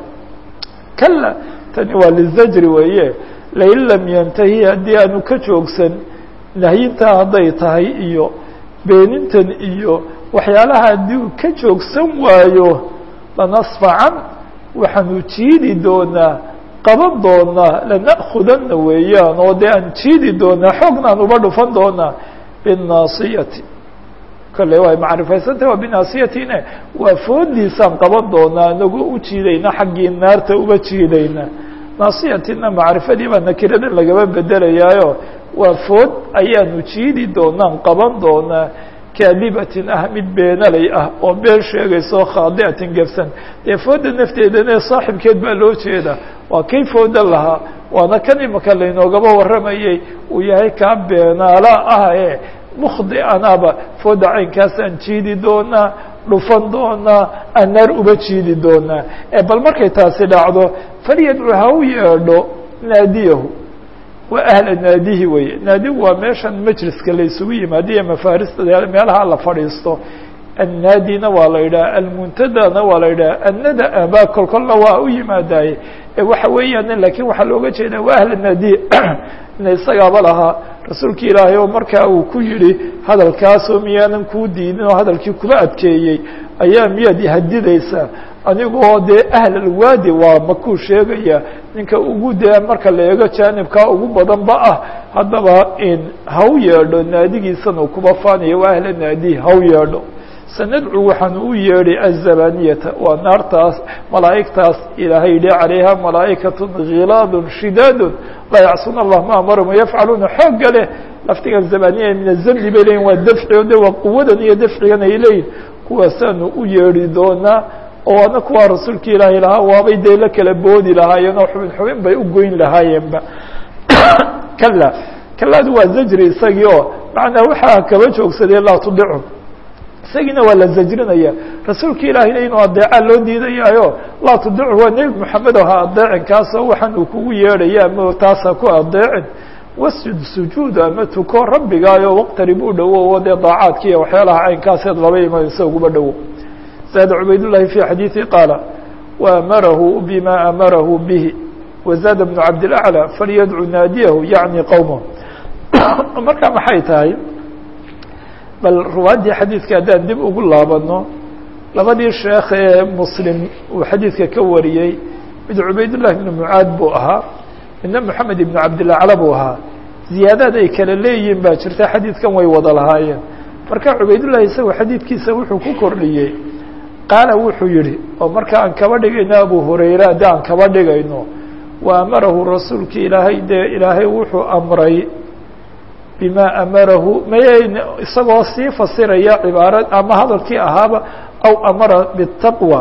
kala tani waa lizajri weeye lain lam yantahi haddii aanu ka joogsan nahyintaa hadday tahay iyo beenintan iyo waxyaalaha haddii uu ka joogsan waayo lanasfacan waxaanu jiidi doonaa qaban doonaa lana'khudana weeyaan oo dee aan jiidi doonaa xoognaan uba dhufan doonaa binnaasiyati kale way macrifaysantah waa binaasiyatina waa foodiisaan qaban doonaa inagoo u jiidayna xaggii naarta uba jiidayna naasiyatina macrifadii baa nakirada lagaba bedelayaayo waa food ayaanu jiidi doonaan qaban doonaa kaadibatin ah mid beenalay ah oo been sheegayso khaadiatin gefsan dee fooda nafteedana saaxibkeed baa loo jeeda waa kay fooda lahaa waana kan imaka laynoogaba warramayay uu yahay kaa beenaala ah ee mukdi anaaba fooda caynkaasaan jiidi doonaa dhufan doonaa aan naar uba jiidi doonaa bal markay taasi dhacdo falyadcu ha u yeedho naadiyahu waa ahla naadihi weye naadigu waa meeshan majliska la isugu yimaadiyo mafarista meelaha la fadhiisto annaadina waa la yidhaha almuntadana waa la yidhaha annada abaa kol kolna waa u yimaadaye waxa weeyaan lakin waxaa looga jeedaa waa ahla naadihi ina isagaaba lahaa rasuulka ilaahay oo markaa uu ku yihi hadalkaasoo miyaanan kuu diidin oo hadalkii kuba adkeeyey ayaa miyaad ihadidaysaa anigoo dee ahlalwaadi waa makuu sheegaya ninka ugu dee marka la eego jaanibkaa ugu badanba ah haddaba in haw yeedho naadigiisan uu kuba faanaya waa ahla naadihi haw yeedho sanadcu waxaan u yeedhay azabaniyata waa naartaas malaa'igtaas ilaahay yihi calayha malaa'ikatun khilaadun shidaadun laa yacsuuna allah ma amarahum yafcaluuna xoogga leh laftiga zabaniya min azamni bay leyihin waa dafci o de waa quwadan iyo dafcigan ay leeyihin kuwaasaanu u yeedhi doonaa oo ana kuwaa rasuulka ilaahay lahaa waabay dee la kala boodi lahaayeen oo xubin xubin bay u goyn lahaayeenba kala kalaadu waa zajri isagii oo macnaa waxaa kaba joogsadee laa tudicu isagiina waa la zajrinaya rasuulka ilaahayna inuu adeecaa loo diidayaayo laa tudicu waa nebi moxamed oo ha adeecin kaasoo waxaan uu kugu yeedhaya ama taas ha ku adeecin wasjud sujuud ama tuko rabbigaayo waqtarib u dhowo oo dee daacaadki iyo waxyaalaha caynkaaseed laba imanaysa uguba dhowo زاد عbayd اللhi في xadيiثi qاaل وأmarahu bma أmarahu bه وزاد بن cabdالأعلى فalyadcو naadiyahu yaعnي qowmه marka maxay tahay bal ruwaaddii xadiidka haddaan dib ugu laabano labadii sheekh ee mslim uu xadiidka ka wariyey mid cubaydاللahi بن mعaad buu ahaa midna محamed iبن cabdالأعلى buu ahaa ziyaadaad ay kala leeyihiin baa jirta xadiidkan way wada lahaayeen marka cubaydالlahi isagoo xadiidkiisa wuxuu ku kordhiyey qaala wuxuu yihi oo marka aan kaba dhigayno abu hurayra haddii aan kaba dhigayno wa amarahu rasuulka ilaahay dee ilaahay wuxuu amray bima amarahu may isagoo sii fasiraya cibaarad ama hadalkii ahaaba aw amara bitaqwa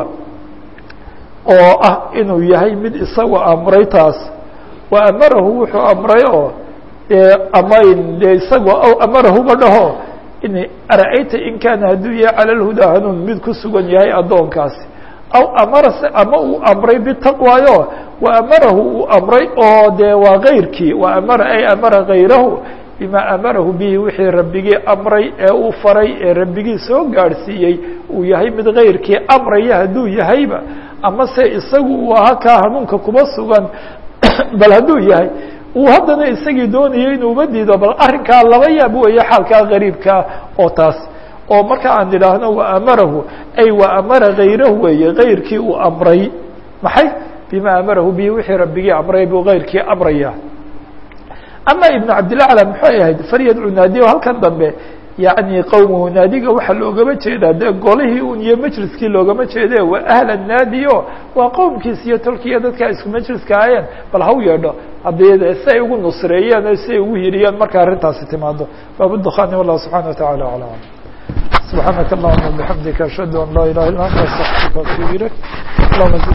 oo ah inuu yahay mid isagoo amray taas wa amarahu wuxuu amray oo dee amayn dee isagoo aw amarahuba dhaho in ara-ayta in kaana hadduu yahay cala lhudaa hanuun mid ku sugan yahay addoonkaasi aw amarase ama uu amray bitaqwaayo wa amarahu uu amray oo dee waa kayrkii wa amara ay amara kayrahu bima amarahu bihi wixii rabbigii amray ee uu faray ee rabbigii soo gaadhsiiyey uu yahay mid kayrkii amraya hadduu yahayba ama se isagu uu ahaa kaa hanuunka kuba sugan bal hadduu yahay uu haddana isagii doonayay inuu uba diido bal arrinkaa laba yaab weeye xaalkaa gariibkaa oo taas oo marka aan idhaahno wa amarahu ay wa amara kayrahu weeye kayrkii uu amray maxay bima amarahu bihi wixii rabbigii amray buu kayrkii amraya ama ibnu cabdilacla maxay ahayd falyadcu naadiyo halkan dambe yacni qowmuhu naadiga waxaa loogama jeedaa dee golihii un iyo majliskii loogama jeede waa ahla naadiyo waa qowmkiis iyo tolkiiyo dadkaa isku majliska aayeen bal haw yeedho haddii si ay ugu nusreeyeen o si ay ugu hiriyeen marka arrintaasi timaado baabudukani wallah subxana wa tacala aclam subxaanaka allahuma bixamdika ashhadu an laa ilaha illa anta astaqfiruka atubu ilayk